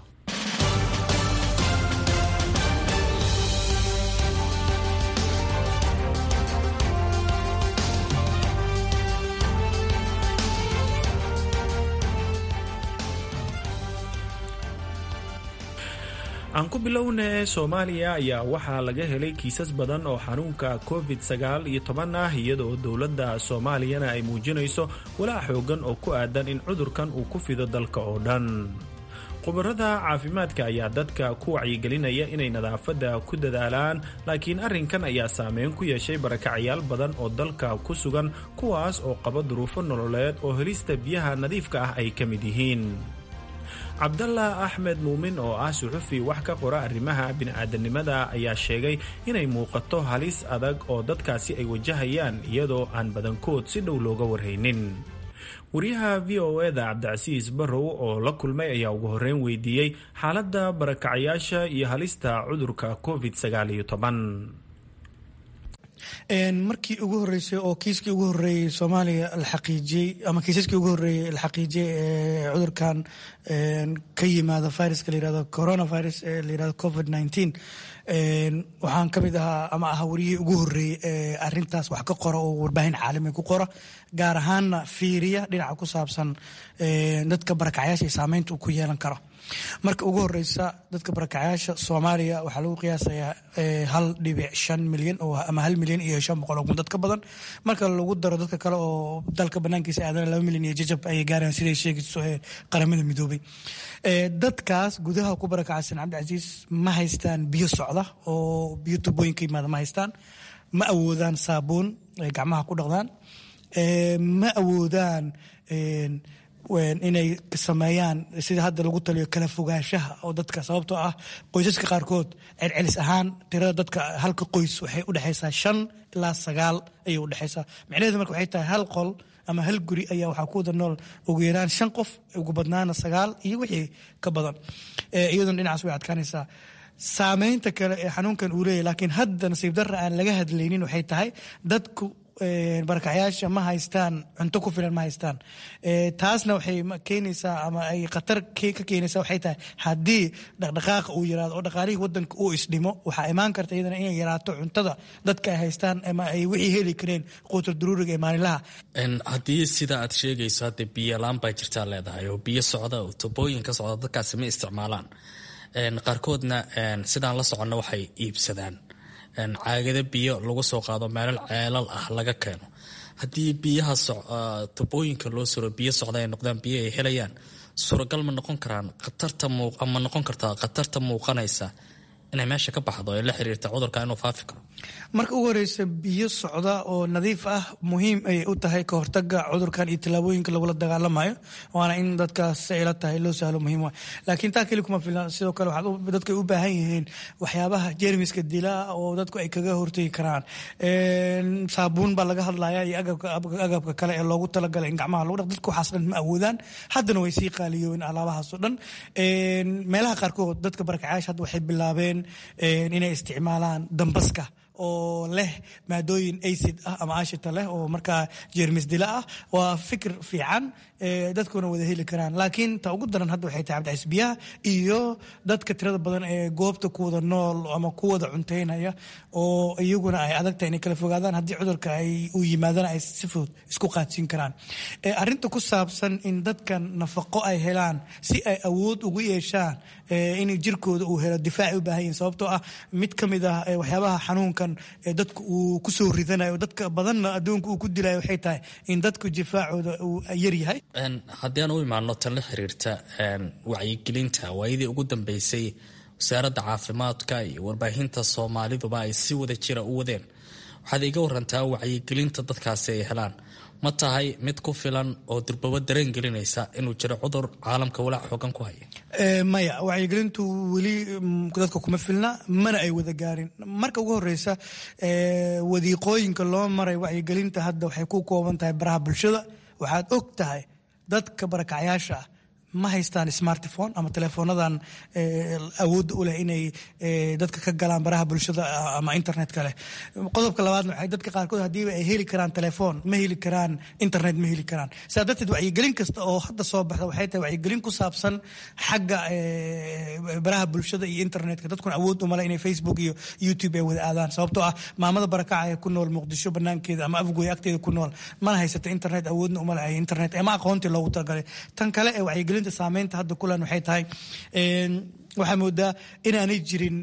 aan ku bilowne soomaaliya ayaa waxaa laga helay kiisas badan oo xanuunka covid sagaal iyo toban ah iyadoo dowladda soomaaliyana ay muujinayso walaac xoogan oo ku aadan in cudurkan uu ku fido dalka oo dhan khubarada caafimaadka ayaa dadka ku wacyigelinaya inay nadaafadda ku dadaalaan laakiin arrinkan ayaa saameyn ku yeeshay barakacayaal badan oo dalka ku sugan kuwaas oo qaba duruufo nololeed oo helista biyaha nadiifka ah ay ka mid yihiin cabdalla axmed muumin oo ah suxufi wax ka qora arrimaha bini'aadanimada ayaa sheegay inay muuqato halis adag oo dadkaasi ay wajahayaan iyadoo aan badankood si dhow looga warhaynin wariyaha v o eda cabdicasiis barrow oo la kulmay ayaa ugu horreyn weydiiyey xaaladda barakacayaasha iyo halista cudurka covid sagaal iyo toban markii ugu horeysay oo kiiskii ugu horeeyey soomaaliya la xaqiijiyey ama kiisaskii ugu horeeyey la xaqiijiyey ee cudurkan ka yimaada viruska la yirahdo coronavirus ee la yirahdo covid nineteen waxaan ka mid ahaa ama ahaa wariyihii ugu horeeyey ee arintaas wax ka qora oo warbaahin caalami ku qora gaar ahaanna fiiriya dhinaca ku saabsan dadka barakacyaasha iyo saameynta uu ku yeelan karo marka ugu horeysa dadka barakacyaasha soomaaliya waxaa lagu qiyaasayaa hal dhibic shan milyan ama hal milyan iyo shan boqol oo kun dad ka badan marka lagu daro dadka kale oo dalka banaankiisa aadana laba milyan iyo jajab ayay gaarayaan siday sheegayso ee qaramada midoobay dadkaas gudaha ku barakacsan cabdicasiis ma haystaan biyo socda oo biyo tubooyin ka yimaada ma haystaan ma awoodaan saabuun ay gacmaha ku dhaqdaan ma awoodaan inay sameeyaan sida hadda lagu taliyo kala fogaanshaha oo dadka sababtoo ah qoysaska qaarkood celcelis ahaan tirada dadka halka qoys waxay udhexaysaa shan ilaa sagaal ayay udhexaysaa micnaheedu marka waxay tahay hal qol ama hal guri ayaa waxaa ku wada nool ugu yaraan shan qof ugu badnaana sagaal iyo wixii ka badan iyaduna dhinacaas way adkaanaysaa saameynta kale ee xanuunkan uu leeyahy laakiin hadda nasiib darra aan laga hadlaynin waxay tahay dadku barakacyaasha ma haystaan cunto ku filan ma haystaan taasna waxay keenaysaa ama ay khatar ka keenaysaa waxay tahay haddii dhaqdhaqaaqa uu yaraado oo dhaqaalihii wadanka uu isdhimo waxaa imaan karta iyadana inay yaraato cuntada dadka ay haystaan ama ay wixii heli kareen quutar daruuriga ee maalinlaha haddii sida aad sheegayso hadda biyo laan baa jirtaa leedahay oo biyo socda oo tubooyin ka socda dadkaasi ma isticmaalaan qaarkoodna sidaan la soconno waxay iibsadaan caagada biyo lagu soo qaado meelal ceelal ah laga keeno haddii biyaha tubooyinka loo suro biyo socda ay noqdaan biyo ay helayaan suuragal ma noqon karaan khatarta ma noqon kartaa khatarta muuqanaysa inay meesha ka baxdo ee la xiriirta cudurka inuu faafi karo marka ugu horeysa biyo socda oo nadiif ah muhiim ayay u tahay ka hortaga cudurkan iyo tallaabooyinka lagula dagaalamayo waana in dadkaas ila tahay loo sahlo muhiim wa laakiin taa keli kuma filna sidoo kale dadka u baahan yihiin waxyaabaha jermiska dila oo dadku ay kaga hortagi karaan saabuun baa laga hadlaya iyo agabka kale ee loogu talagalay in gacmaha lagu dhaq dadku waxaas dhan ma awoodaan haddana way sii qaaliyoobeen alaabahaasoo dhan meelaha qaarkood dadka barakacyaasha hadda waxay bilaabeen inay isticmaalaan dambaska oo leh maadooyin acid ah ama ashita leh oo markaa jeermis dila ah waa fikir fiican dadkuna wada heli karaan laakiin ta ugu daran hadda waxay tahay cabdicais biyaha iyo dadka tirada badan ee goobta ku wada nool ama ku wada cunteynaya oo iyaguna ay adagtahay inay kala fogaadaan haddii cudurka ay u yimaadana ay si fudud isku qaadsiin karaan arrinta ku saabsan in dadkan nafaqo ay helaan si ay awood ugu yeeshaan in jirkooda uu helo difaaci u baahan yihin sababtoo ah mid ka mid ah waxyaabaha xanuunkan dadka uu kusoo ridanayo dadka badanna adduunka uu ku dilayo waxay tahay in dadku difaacooda uu yar yahay haddii aan u imaano tan la xiriirta wacyigelinta waayadii ugu dambeysay wasaaradda caafimaadka iyo warbaahinta soomaaliduba ay si wada jira u wadeen waxaad iga warantaa wacyigelinta dadkaasi ay helaan ma tahay mid ku filan oo durbabo dareen gelinaysa inuu jiro cudur caalamka walaac xoogan ku haya maya wacyigelintu weli dadka kuma filna mana ay wada gaarin marka ugu horeysa wadiiqooyinka loo maray wacyigelinta hadda waxay ku kooban tahay baraha bulshada waxaad og tahay dadka barakacyaasha ah ma haystaan smartphone ama teleefoonadan awoodda u leh inay dadka ka galaan baraha bulshada ama internetka leh qodobka labaadna waxay dadka qaarkood haddiiba ay heli karaan telefoon ma heli karaan internet ma heli karaan sidaa darteed wacyigelin kasta oo hadda soo baxda waxay tahay wacyigelin ku saabsan xagga baraha bulshada iyo internetka dadkuna awood umale inay facebook iyo youtube ay wada aadaan sababtoo ah maamada barakaca ee ku nool muqdisho banaankeeda ama afgoy agteeda ku nool mana haysata internet awoodna umale ay internet ama aqoontii loogu talagalay tan kale ee wacyigelin saameynta hadda kulan waxay tahay waxaa moodaa inaanay jirin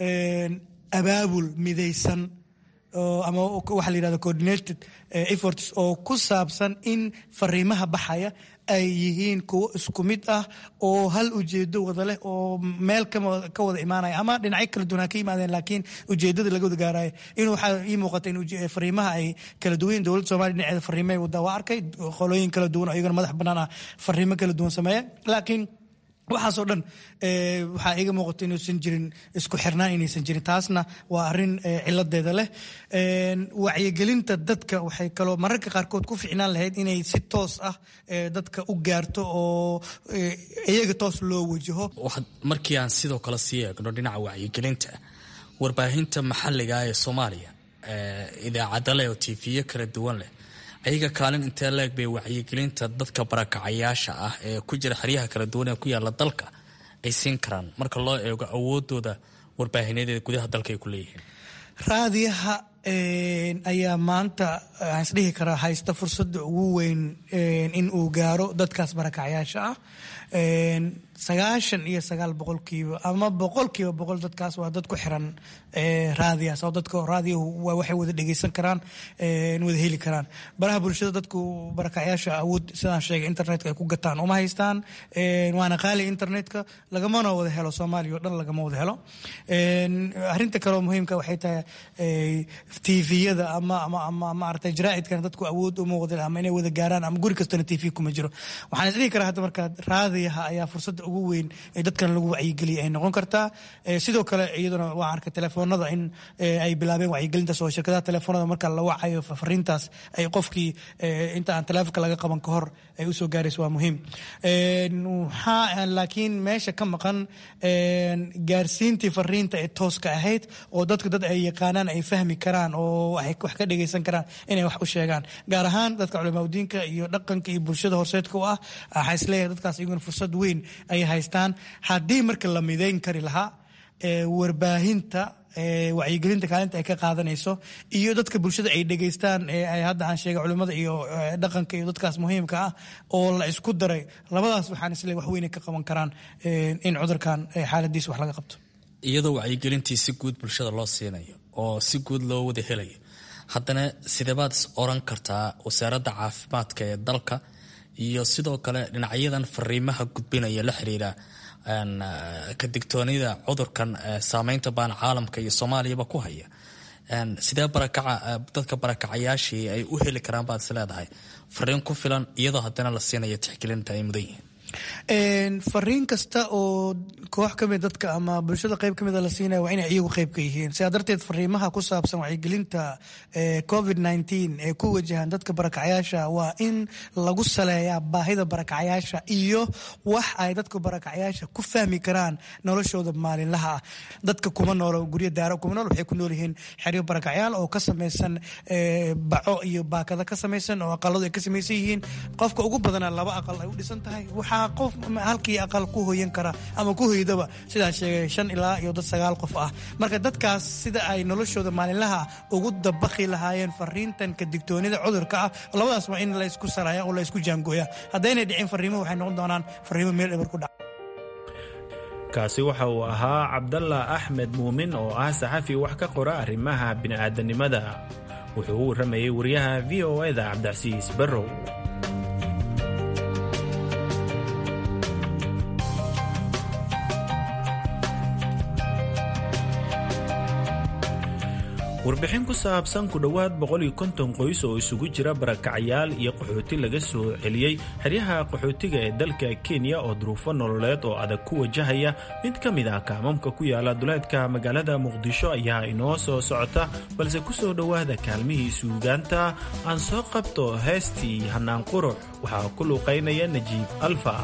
abaabul midaysan ama waxa la yirahdo coordinated efforts oo ku saabsan in fariimaha baxaya ay yihiin kuwo isku mid ah oo hal ujeedo wada leh oo meel ka wada imaanaya ama dhinacyo kala duwan ha ka yimaadeen laakiin ujeedada laga wada gaarayo in waxaa ii muuqata in fariimaha ay kala duwan yihin dowladda somalia dhinaceeda fariimay wadaa waa arkay qolooyin kala duwan oo iyagana madax bannaan ah fariimo kala duwan sameeya laakiin waxaasoo dhan waxaa iiga muuqato inuusan jirin isku xirnaan inaysan jirin taasna waa arrin ciladeeda leh wacyigelinta dadka waxay kaloo mararka qaarkood ku ficnaan lahayd inay si toos ah dadka u gaarto oo iyaga toos loo wajaho markii aan sidoo kale sii eegno dhinaca wacyigelinta warbaahinta maxalliga ee soomaaliya idaacada leh oo tiifiyo kala duwan leh ayaga kaalin intee leeg bay wacyigelinta dadka barakacayaasha ah ee ku jira xeryaha kala duwan ee ku yaala dalka ay siin karaan marka loo eego awoodooda warbaahineed gudaha dalka ay ku leeyihiin raadiyaha ayaa maanta waxaan isdhihi karaa haysta fursadda ugu weyn in uu gaaro dadkaas barakacayaasha ah sagaashan iyo sagaal boqolkiiba ama boqolkiiba boqol dadkaas waa dad ku xiran raadiyaas oo dadka raadiyahu waa waxay wada dhegeysan karaan wada heli karaan baraha bulshada dadku barakacayaasha awood sidaan sheegay internetka ay ku gataan uma haystaan waana qaali internetka lagamana wada helo soomaaliya oo dhan lagama wada helo arrinta kaleoo muhiimka waxay tahay tviyada ama ama ama maaragtay jaraa'idkana dadku awood uma wada ama inay wada gaaraan ama guri kastana tv kuma jiro waxaan isdhihi karaa hadda marka raadiyaha ayaa fursadda ugu weyn ee dadkan lagu wacyigeliya ay noqon kartaa sidoo kale iyaduna waan arkay telefoonada in ay bilaabeen wacyigelintaas oo shirkadaha telefoonada marka la wacayo fariintaas ay qofkii inta aan teleefonka laga qaban ka hor ay usoo gaarayso waa muhiim waxaa laakiin meesha ka maqan gaarsiintii fariinta ee tooska ahayd oo dadku dad ay yaqaanaan ay fahmi karaan oo ay wax ka dhegaysan karaan inay wax u sheegaan gaar ahaan dadka culimaadudiinka iyo dhaqanka iyo bulshada horseedka u ah waxaa isleeyahay dadkaas iyaguna fursad weyn ay haystaan haddii marka la midayn kari lahaa warbaahinta wacyigelinta kaalinta ay ka qaadanayso iyo dadka bulshada ay dhegaystaan ay hadda aan sheegay culimmada iyo dhaqanka iyo dadkaas muhiimka ah oo la isku daray labadaas waxaan isleeyahay wax weyn ay ka qaban karaan in cudurkan xaaladiisa wax laga qabto iyadoo wacyigelintii si guud bulshada loo siinayo oo si guud loo wada helayo haddana sideebaad is oran kartaa wasaaradda caafimaadka ee dalka iyo sidoo kale dhinacyadan fariimaha gudbinaya la xiriira ka digtoonida cudurkan saameynta baan caalamka iyo soomaaliyaba ku haya sidee barakaca dadka barakacayaashii ay u heli karaan baad is leedahay fariin ku filan iyadoo haddana la siinaya tixgelinta ay mudan yihiin fariin kasta oo koox kamid dadka ama bulshada qayb kamida la siinaya waa inay iyagu qayb ka yihiin sidaa darteed fariimaha ku saabsan wacyigelinta covid nteen ee ku wajahan dadka barakacayaasha waa in lagu saleeyaa baahida barakacayaasha iyo wax ay dadka barakacayaasha ku fahmi karaan noloshooda maalinlaha ah dadka kuma noolo guryo daaro kuma nool waxay ku nool yihiin xeryo barakacayaal oo ka samaysan baco iyo baakada ka samaysan oo aqaladu ay ka samaysan yihiin qofka ugu badana laba aqal ay u dhisan tahay waxaa qof halkii aqal ku hoyan kara ama ku hoydaba sidaan sheegay shan ilaa iyo dad sagaal qof ah marka dadkaas sida ay noloshooda maalinlaha ugu dabaqi lahaayeen fariintan ka digtoonida cudurka ah labadaas waa in la isku saraya oo la isku jaangooya haddaynay dhicin fariimo waxay noqon doonaan fariimo meel eber ku dhaca kaasi waxa uu ahaa cabdalla axmed muumin oo ah saxafi wax ka qora arrimaha bini'aadanimada wuxuu u warramayay wariyaha v o eda cabdicasiis barrow warbixin ku saabsan ku dhowaad qoys oo isugu jira barakacayaal iyo qaxooti laga soo celiyey xeryaha qaxootiga ee dalka kenya oo duruufo nololeed oo adag ku wajahaya mid ka mid ah kaamamka ku yaala duleedka magaalada muqdisho ayaa inoo soo socota balse ku soo dhowaada kaalmihii suugaanta aan soo qabto heestii hannaan qurux waxaa ku luuqaynaya najiib alfa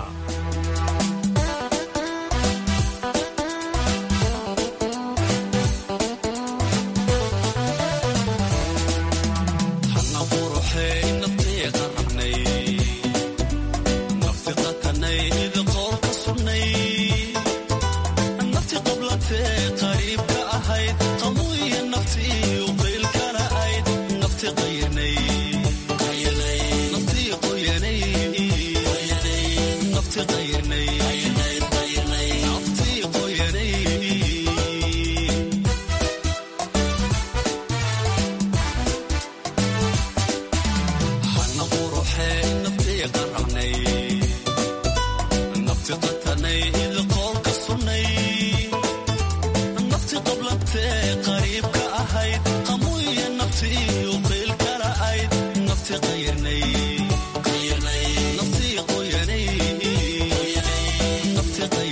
Nafti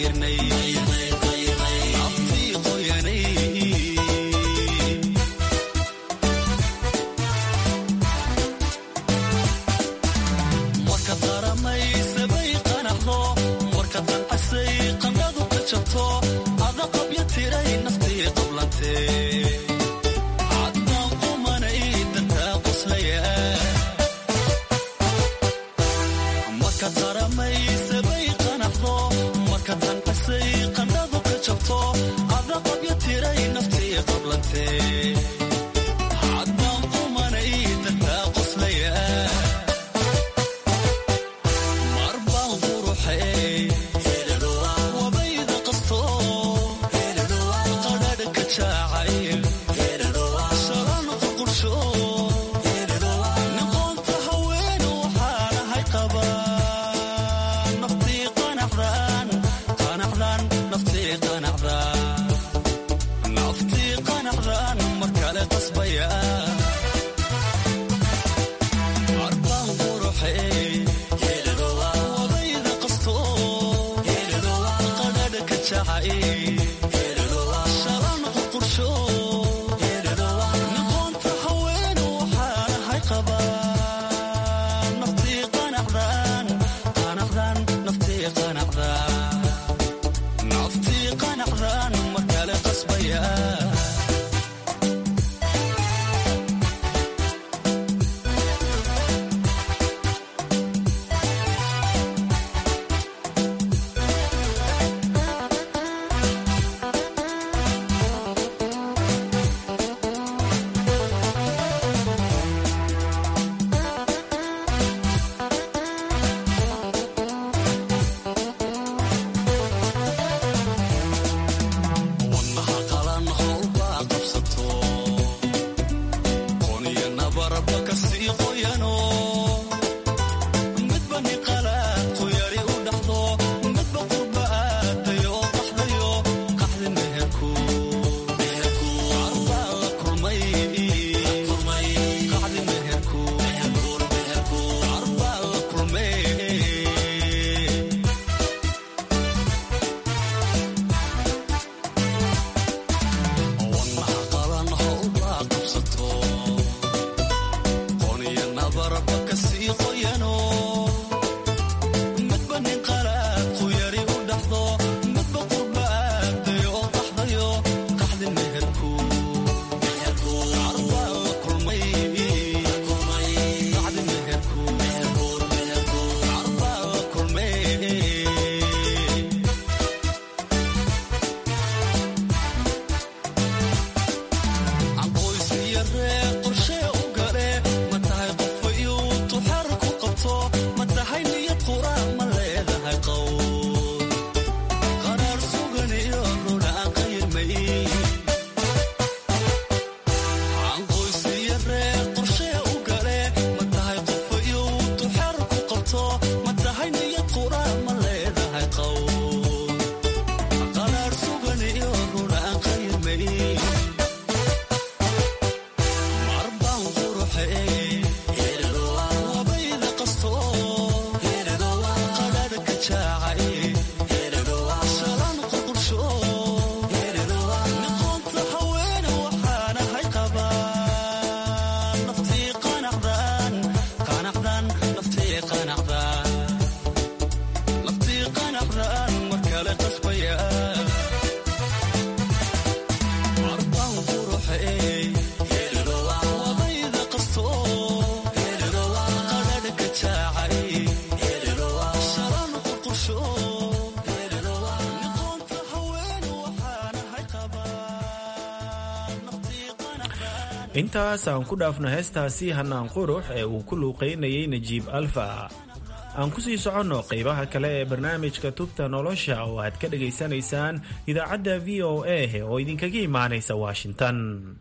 intaas aan ku dhaafno heestaasi hanaan qurux ee uu ku luuqaynayay najiib alfa aan ku sii soconno qaybaha kale ee barnaamijka tubta nolosha oo aad ka dhegaysanaysaan idaacadda v o a oo idinkaga imaanaysa washington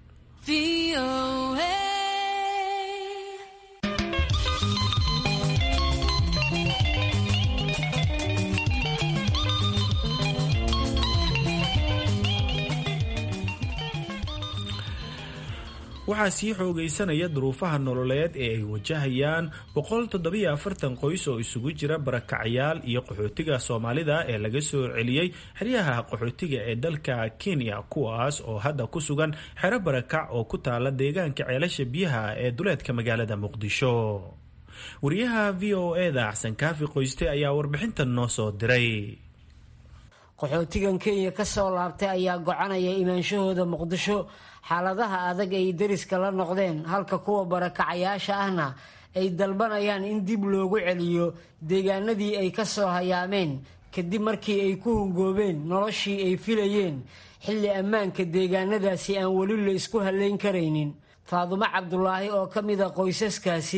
waxaa sii xoogaysanaya duruufaha nololeed ee ay wajahayaan qoys oo isugu jira barakacyaal iyo qaxootiga soomaalida ee laga soo celiyey xeryaha qaxootiga ee dalka kenya kuwaas oo hadda ku sugan xero barakac oo ku taala deegaanka ceelasha biyaha ee duleedka magaalada muqdisho wariyaha v o eda axsan kaafi qoyste ayaa warbixintan noo soo diray qaxootigan kenya ka soo laabtay ayaa gocanaya imaanshahooda muqdisho xaaladaha adag ay deriska la noqdeen halka kuwa barakacayaasha ahna ay dalbanayaan in dib loogu celiyo deegaanadii ay ka soo hayaameen kadib markii ay ku hungoobeen noloshii ay filayeen xilli ammaanka deegaanadaasi aan weli la isku halleyn karaynin faadumo cabdulaahi oo ka mida qoysaskaasi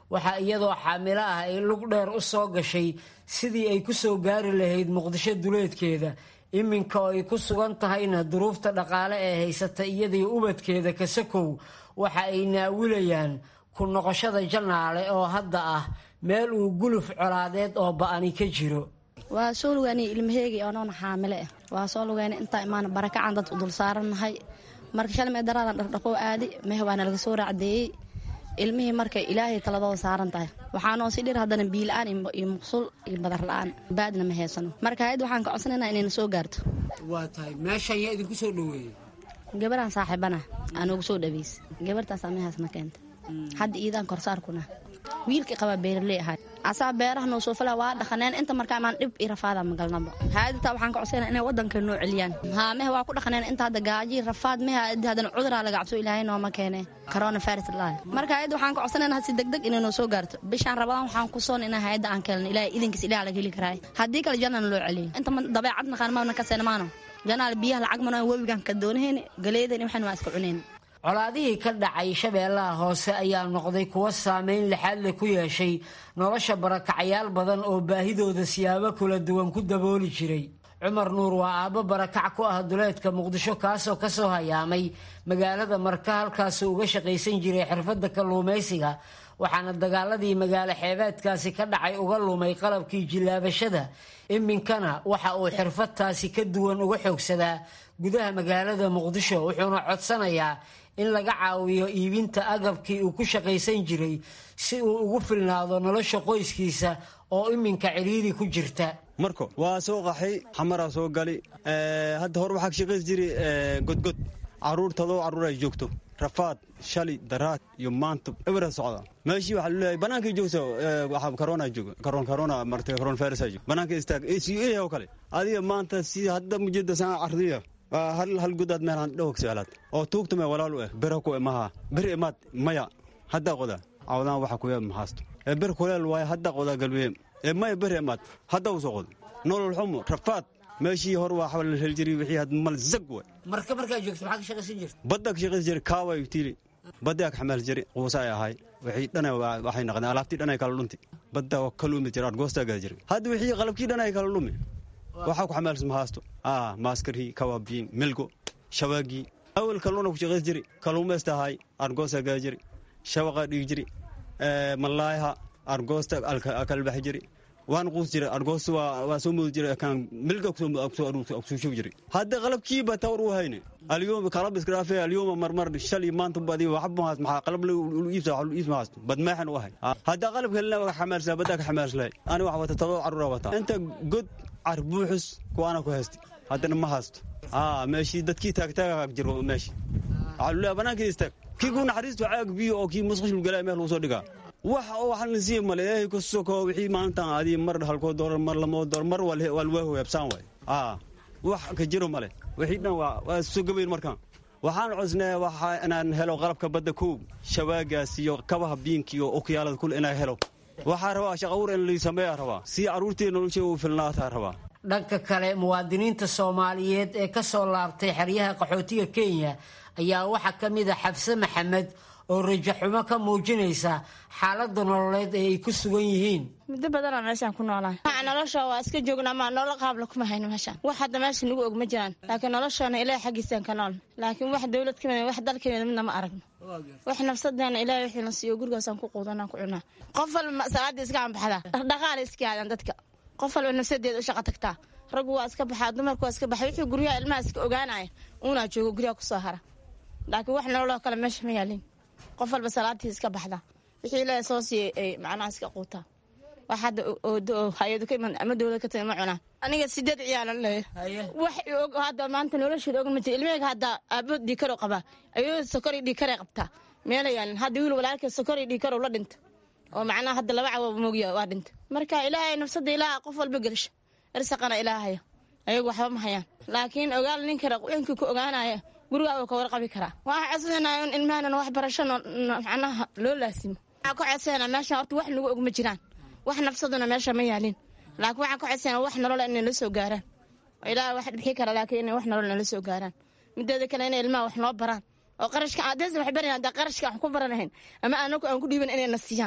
waxaa iyadoo xaamilo ah ay lug dheer u soo gashay sidii ay ku soo gaari lahayd muqdisho duleedkeeda iminka oo ay ku sugan tahayna duruufta dhaqaale ee haysata iyadii ubadkeeda kasakow waxa ay naawilayaan ku noqoshada janaale oo hadda ah meel uu guluf colaadeed oo ba'ani ka jiro waa soo lugaanay ilmaheegii oonoona xaamile ah waa soo lugaana intaa imaan barakacan dad u dul saarannahay marka shalay mee daraadan dhardhaqoo aadi mehe waana laga soo raacdeeyey ilmihii markay ilaahay taladooda saaran tahay waxaanoo si dhir haddana biila-aan iyo muqsul iyo badar la-aan baadna ma heysano marka hayad waxaan ka codsanaynaa inayna soo gaarto waa tahay meeshan yaa idinku soo dhoweeyey gabaraan saaxiibana aanoogu soo dhaweys gabartaasaa mehaasna keenta hadda iidaan korsaarkuna wiilkii qabaa beeraley ahay asaa beeraha noo soo fala waa dhaqaneen inta markaa imaan dhib iyo rafaada magalnaba haaditaa waxaan ka codsayna inay wadanka noo celiyaan haa mehe waa ku dhaqaneen inta hadda gaaji rafaad mehe haddana cuduraa laga cabso ilaahay nooma keene corona virus laa marka hayadda waxaan ka codsanayna si degdeg inay noo soo gaarto bishaan rabadaan waxaan ku soon inaa hayadda aan keelno ilaahay idinkiis ilaah laga heli karaay haddii kale jannana loo celiyo inta dabeecad naqaan maana ka seenamaano janaal biyaha lacag mano webigan ka doonahayni galeedan waxan waa iska cunayn colaadihii ka dhacay shabeellaha hoose ayaa noqday kuwo saameyn lixaad leh ku yeeshay nolosha barakacayaal badan oo baahidooda siyaabo kala duwan ku dabooli jiray cumar nuur waa aabbo barakac ku ah duleedka muqdisho kaasoo kasoo hayaamay magaalada marka halkaasuu uga shaqaysan jiray xirfadda kalluumaysiga waxaana dagaaladii magaalo xeebeedkaasi ka dhacay uga lumay qalabkii jillaabashada iminkana waxa uu xirfadtaasi ka duwan uga xoogsadaa gudaha magaalada muqdisho wuxuuna codsanayaa in laga caawiyo iibinta agabkii uu ku shaqaysan jiray si uu ugu filnaado nolosha qoyskiisa oo iminka cidhiiri ku jirta marko waa soo qaxay xamaraa soo gali hadda hore waxaa ka shaqays jiray godgod caruurtadoo carruur ay joogto rafaad shali daraad iyo maanta ebera socda meeshii waxaa luleeyahay banaanka joogta waxaa corona jooga coron corona martay coron virus jooga banaanka istaag ACA oo kale adiga maanta si hadda mujada sana ardiya hal hal gudaad meel aan dhawg seelaad oo tuugta me walaalu eh bera ku maha beri imaad maya hadda qoda awdaan waxa ku yeem mahaasto ee ber kuleel waay hadda qoda galbeem ee maya beri imaad hadda u soo qod nolol xumo rafaad meeshii hor waa xawal hel jiray wixii had mal zag way marka markaa joogto maxaa ka shaqaysan jirta badda ka shaqaysan jiray kaaway tiili badda ka xamaal jiray quusa ay ahay wixii dhanay waxay noqdeen alaabtii dhanay kala dhunti badda waa kaluumi jiray argoosta gaa jiray hadda wixii qalabkii dhanay kala dhumi waxaa ku xamaalsan mahaasto ah maaskarhii kawaabiin milgo shawaagii awal kalluuna ku shaqays jiray kalluumaysta ahay argoosta gaa jiray shawaqa dhigi jiray malaayaha argoosta kala baxi jiray waan quus jiray argoosta waa soo mudi jiray kan milga kusoo shug jiray hadda qalabkiiba tawar u hayne alyom qalab iskraafe alyoma marmar shali maanta badi waxba mahaas maxaa qalab iibsa wax iibsa mahaas bad meexan u ahay hadda qalab kalena waa xamaalsaa badda ka xamaalslahay ani wax wata tadoo carruura wata inta god car buuxus kuwaana ku haysta haddana ma haysto aa meeshii dadkii taagtaaga jiro meeshii waxaa lulea banaankii istaag kii ku naxariisto caag biyo oo kii musqushul galaa meel lagu soo dhigaa wax oo waxaan la siiya male ilaahay ku soko wixii maalintan adii mar halkoo doolar mar lamoo doolar mar waa lwaahu heebsaan waay aa wax ka jiro male wixii dhan waa waa soo gabayn markaan waxaan codnaa waxa inaan helo qalabka badda kow shawaagaas iyo kabaha biinka iyo okiyaalada kule inaan helo waxaa rabaa shaqawur in lii sameeyaa rabaa si carruurtii nolosha u filnaataa rabaa dhanka kale muwaadiniinta soomaaliyeed ee ka soo laabtay xeryaha qaxootiga kenya ayaa waxaa ka mid a xabse maxamed oo rajaxumo ka muujinaysa xaaladda nololeed ee ay ku sugan yihiin muddo badanaa meeshaan ku noolaa maa nolosha waa iska joogna ma nolol qaabla kuma hayno meeshaan wax hadda meesha nagu og ma jiraan laakiin noloshaana ilaah xaggiisaan ka nool laakiin wax dowlad ka mid wax dal ka mid midna ma aragno wax nafsadeena ilaah wixii na siiyo gurigaasaan ku quudanaan ku cunaa qof walba salaadii iska anbaxdaa dhaqaala iska aadaan dadka qof walba nafsadeeda u shaqa tagtaa raggu waa iska baxaa dumarku waa iska baxa wixii guryaha ilmaha iska ogaanaya uunaa joogo guryaha kusoo hara laakiin wax nololoo kale meesha ma yaalin qof walba salaadtii iska baxda wixii ilaahay soo siiyey ay macnaha iska quutaa wax hadda hay-adu ka iman ama dowlad ka timi ma cunaan aniga sideed ciyaalan leeyahay wax og hadda maanta nolosheeda og ma jira ilmaheyga hadda aabood dhiikaro qabaa ayadoo sokori dhiikaray qabtaa meelayaan hadda wiil walaalkee sokori dhiikarow la dhinta oo macnaha hadda laba cawo moogiya waa dhinta marka ilaahay nafsada ilaaha qof walba gelisha irsaqana ilaahaya ayagu waxba ma hayaan laakiin ogaal ninka raqinkii ku ogaanaya gurigaa ka warqabi karaa waxaa codsanaya in ilmahana waxbarasho macnaha loo laasimo waxaa ka codsanaa meesha horta wax nagu og ma jiraan wax nafsaduna meesha ma yaalin laakiin waxaa ka codsanaa wax nolola inay la soo gaaraan ilaaha wax dhibxi kara laakiin inay wax nolol nala soo gaaraan mideeda kale inay ilmaha wax noo baraan oo qarashka adees wax baran hadda qarashka aan ku baranahayn ama anagu aan ku dhiiban inay na siiyaan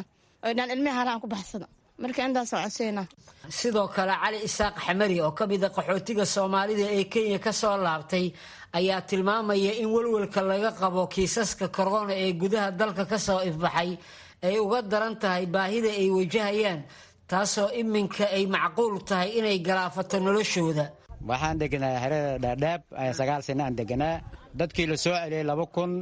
oy dhaan ilmihi halaan ku baxsada marka intaasoo codseynaa sidoo kale cali isaaq xamari oo ka mid a qaxootiga soomaalida ee kenya ka soo laabtay ayaa tilmaamaya in welwelka laga qabo kiisaska korona ee gudaha dalka ka soo ifbaxay ay uga daran tahay baahida ay wajahayaan taasoo iminka ay macquul tahay inay galaafato noloshooda waxaan deganaa xerada dhaadhaab sagaal sano aan deganaa dadkii la soo celiyey laba kun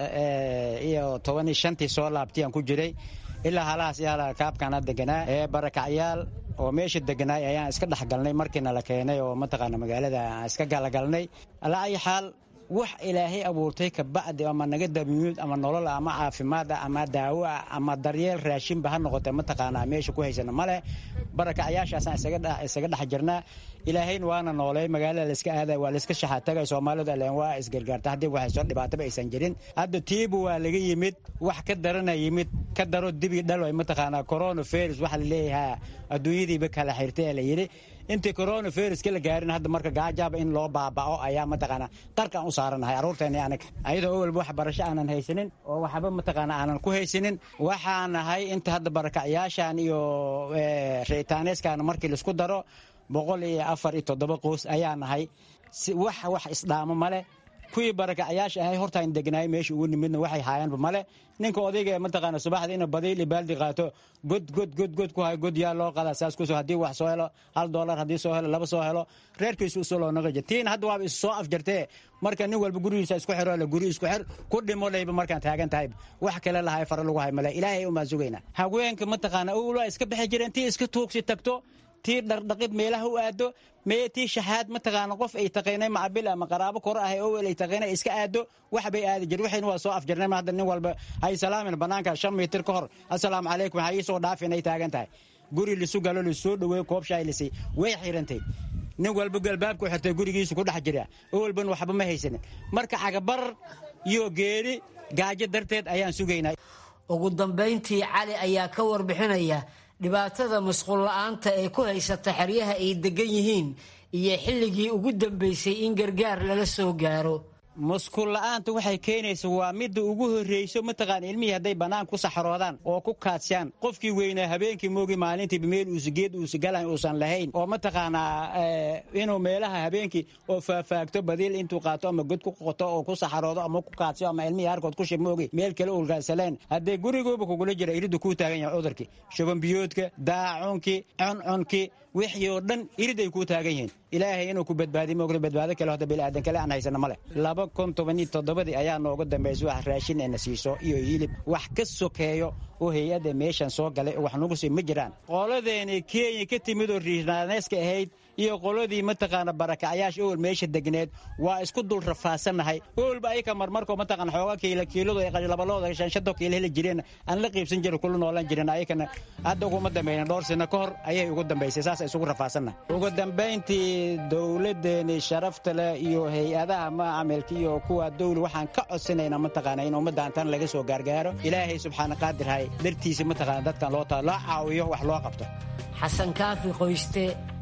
iyo toban iyo shantii soo laabtay aan ku jiray ilaa halahaas iyo hala kaabkaana deganaa ee barakacyaal oo meesha deganaay ayaan iska dhexgalnay markiina la keenay oo mataqaana magaalada aan iska galagalnay alaa ay xaal wax ilaahay abuurtay kabacdi ama naga damiyuud ama nolol ama caafimaad ah ama daawo ah ama daryeel raashinba ha noqotee mataqaanaa meesha ku haysana male barakacyaashaasaan isaga dhex jirnaa ilaahayna waana noolay magaalada layska aaday waa layska shaxaatagay soomaalidu alleen waa isgargaarta haddii waxay soo dhibaataba aysan jirin hadda tiibu waa laga yimid wax ka darana yimid ka daro dibi dhaloy mataqaanaa coronavirus waxa laleeyahaa adduunyadiiba kala xirtay la yidhi intii coronaviruska la gaarin hadda marka gaajaaba in loo baaba'o ayaa mataqaanaa qarkaan u saaranahay carruurteeni anaga ayadoo owalba wax barasho aanan haysanin oo waxba mataqaana aanan ku haysanin waxaa nahay inta hadda barakacyaashan iyo reitaaneeskan markii laisku daro boqol iyo afar iyo toddoba qoys ayaa nahay wax wax isdhaamo male kuwii barakacyaasha ahay hortaan degnaay meesha ugu nimidna waxay haayaanba male ninka odayga mataqaana subaxda inuu badiil iyo baaldi qaato god god god god ku hayo god yaa loo qadaa saas kusoo haddii wax soo helo hal doolar haddii soo helo laba soo helo reerkiisu usoo loo naqaja tiina hadda waaba is soo afjartee marka nin walba gurigiisa isku xiro le guri isku xir ku dhimo layba markaan taagan tahay wax kale lahay fara lagu hay male ilaahay umaan sugaynaa haweenka mataqaana owlaa iska bixi jireen tii iska tuugsi tagto tii dhardhaqid meelaha u aado mee tii shaxaad mataqaana qof ay taqaynay macabil ama qaraabo kore ahay owel ay taqaynay iska aado wax bay aadi jir waxayna waa soo afjarnay hadda nin walba hay salaamin banaanka shan mitir ka hor assalaamu calaykum waxaa ii soo dhaafin ay taagan tahay guri lisu galo lisoo dhoweey koob shaay lisay way xirantay nin walba galbaabku xirtay gurigiisu ku dhex jira owelban waxba ma haysanin marka cagabar iyo geeri gaajo darteed ayaan sugaynaa ugu dambayntii cali ayaa ka warbixinaya dhibaatada masquul la'aanta ee ku haysata xeryaha ay degan yihiin iyo xilligii ugu dambaysay in gargaar lala soo gaaro muskuul la'aanta waxay keenaysa waa midda ugu horreyso mataqaana ilmihii hadday bannaan ku saxroodaan oo ku kaadsiyaan qofkii weynaa habeenkii moogi maalintiiba meel uusa geed uusa galan uusan lahayn oo mataqaanaa inuu meelaha habeenkii oo faafaagto badiil intuu qaato ama god ku qoto oo ku saxroodo ama ku kaadsiyo ama ilmihii harkood ku shib moogi meel kale ulgaasaleen haddee gurigooba kugula jira iriddu kuu taagan yahay cudurkii shubanbiyoodka daacunkii cuncunkii wixii oo dhan irid ay kuu taagan yihiin ilaahay inuu ku badbaadi moogta badbaado kale hota biniaadan kale aan haysana male laba kun toban iyo toddobadii ayaa nooga dambaysa wax raashin eena siiso iyo hilib wax ka sokeeyo oo hay-adda meeshan soo galay oo wax nagu sii ma jiraan qoladeeni kenya ka timid oo riirnaaneeska ahayd iyo qoladii mataqaana barakacyaasha owel meesha degneed waa isku dul rafaasannahay owelba ayaka marmarkoo mataqaana xooga kiila kiiladu ay labalooda shanshado kiila heli jireen aan la qiibsan jirin kula noolan jirin ayakana hadda uguma dambayna dhowr sano ka hor ayay ugu dambaysay saas isugu rafaasannahay ugu dambayntii dowladeeni sharafta leh iyo hay-adaha macaamilka iyo kuwa dowli waxaan ka codsanaynaa mataqaana in ummaddan tan laga soo gaargaaro ilaahay subxaana qaadirhay dartiisa mataqaana dadkan loo taa loo caawiyo wax loo qabto xasan kaafi qoyste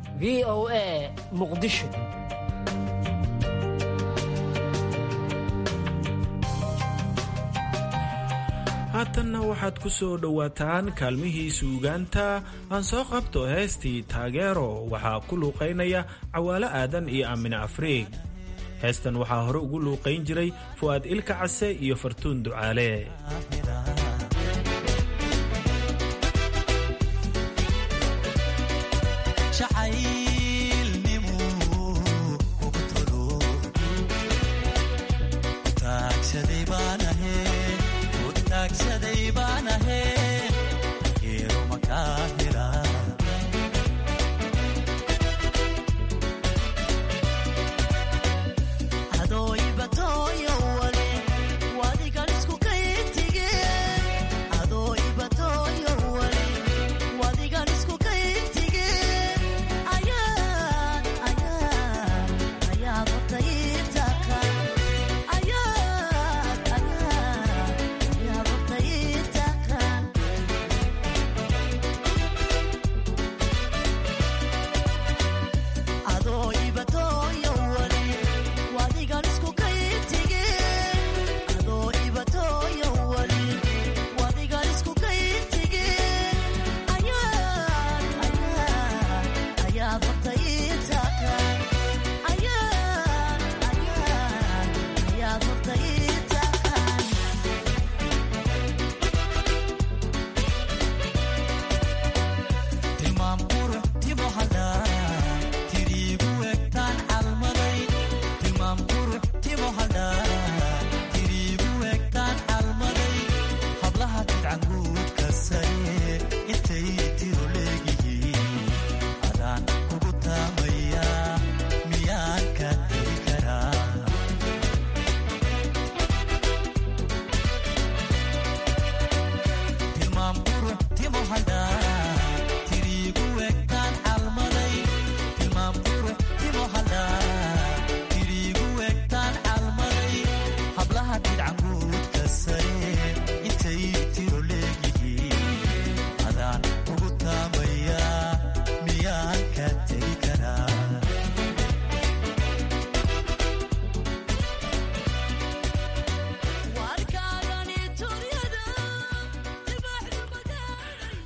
v o a muqdisho haatanna waxaad ku soo dhowaataan kaalmihii suugaanta aan soo qabto heestii taageero waxaa ku luuqaynaya cawaalo aadan iyo aamine afriig heestan waxaa hore ugu luuqayn jiray fu'aad ilka case iyo fartuun ducaale Adoo ibatooyo wali wadigan isku kayintige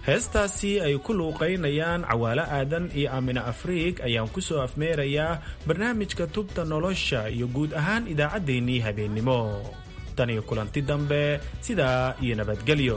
heestaasi ay ku luuqaynayaan cawaalo aadan iyo aamina afriig ayaan ku soo afmeerayaa barnaamijka tubta nolosha iyo guud ahaan idaacaddeenii habeennimo tan iyo kulanti dambe sidaa iyo nabadgelyo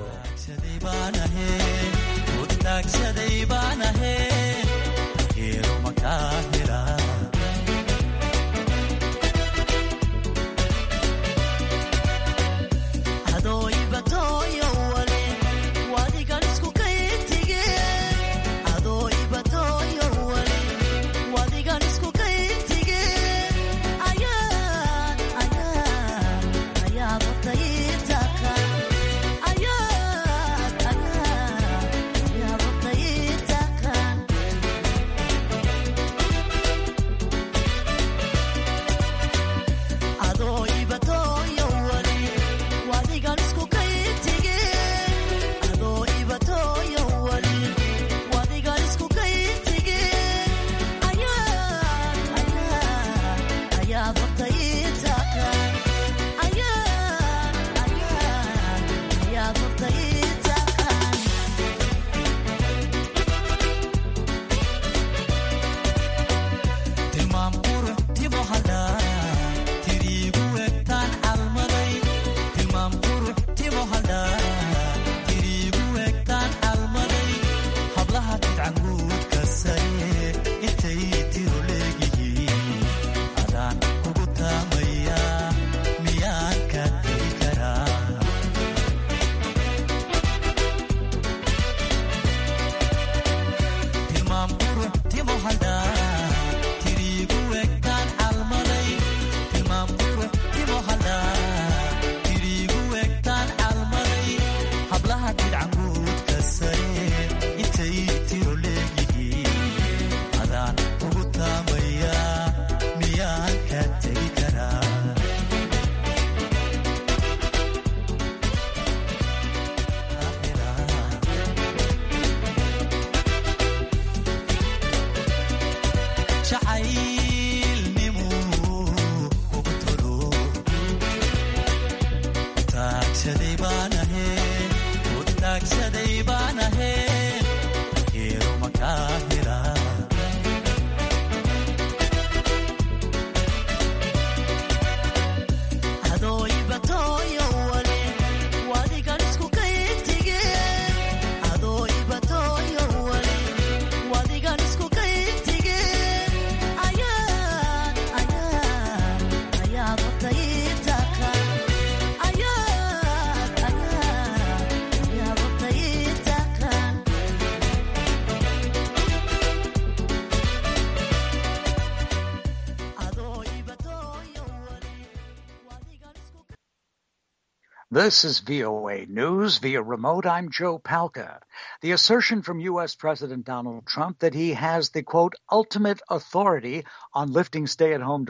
This is VOA News via remote. I'm Joe Palca. The assertion from U.S. President Donald Trump that he has the quote, ultimate authority on lifting stay at home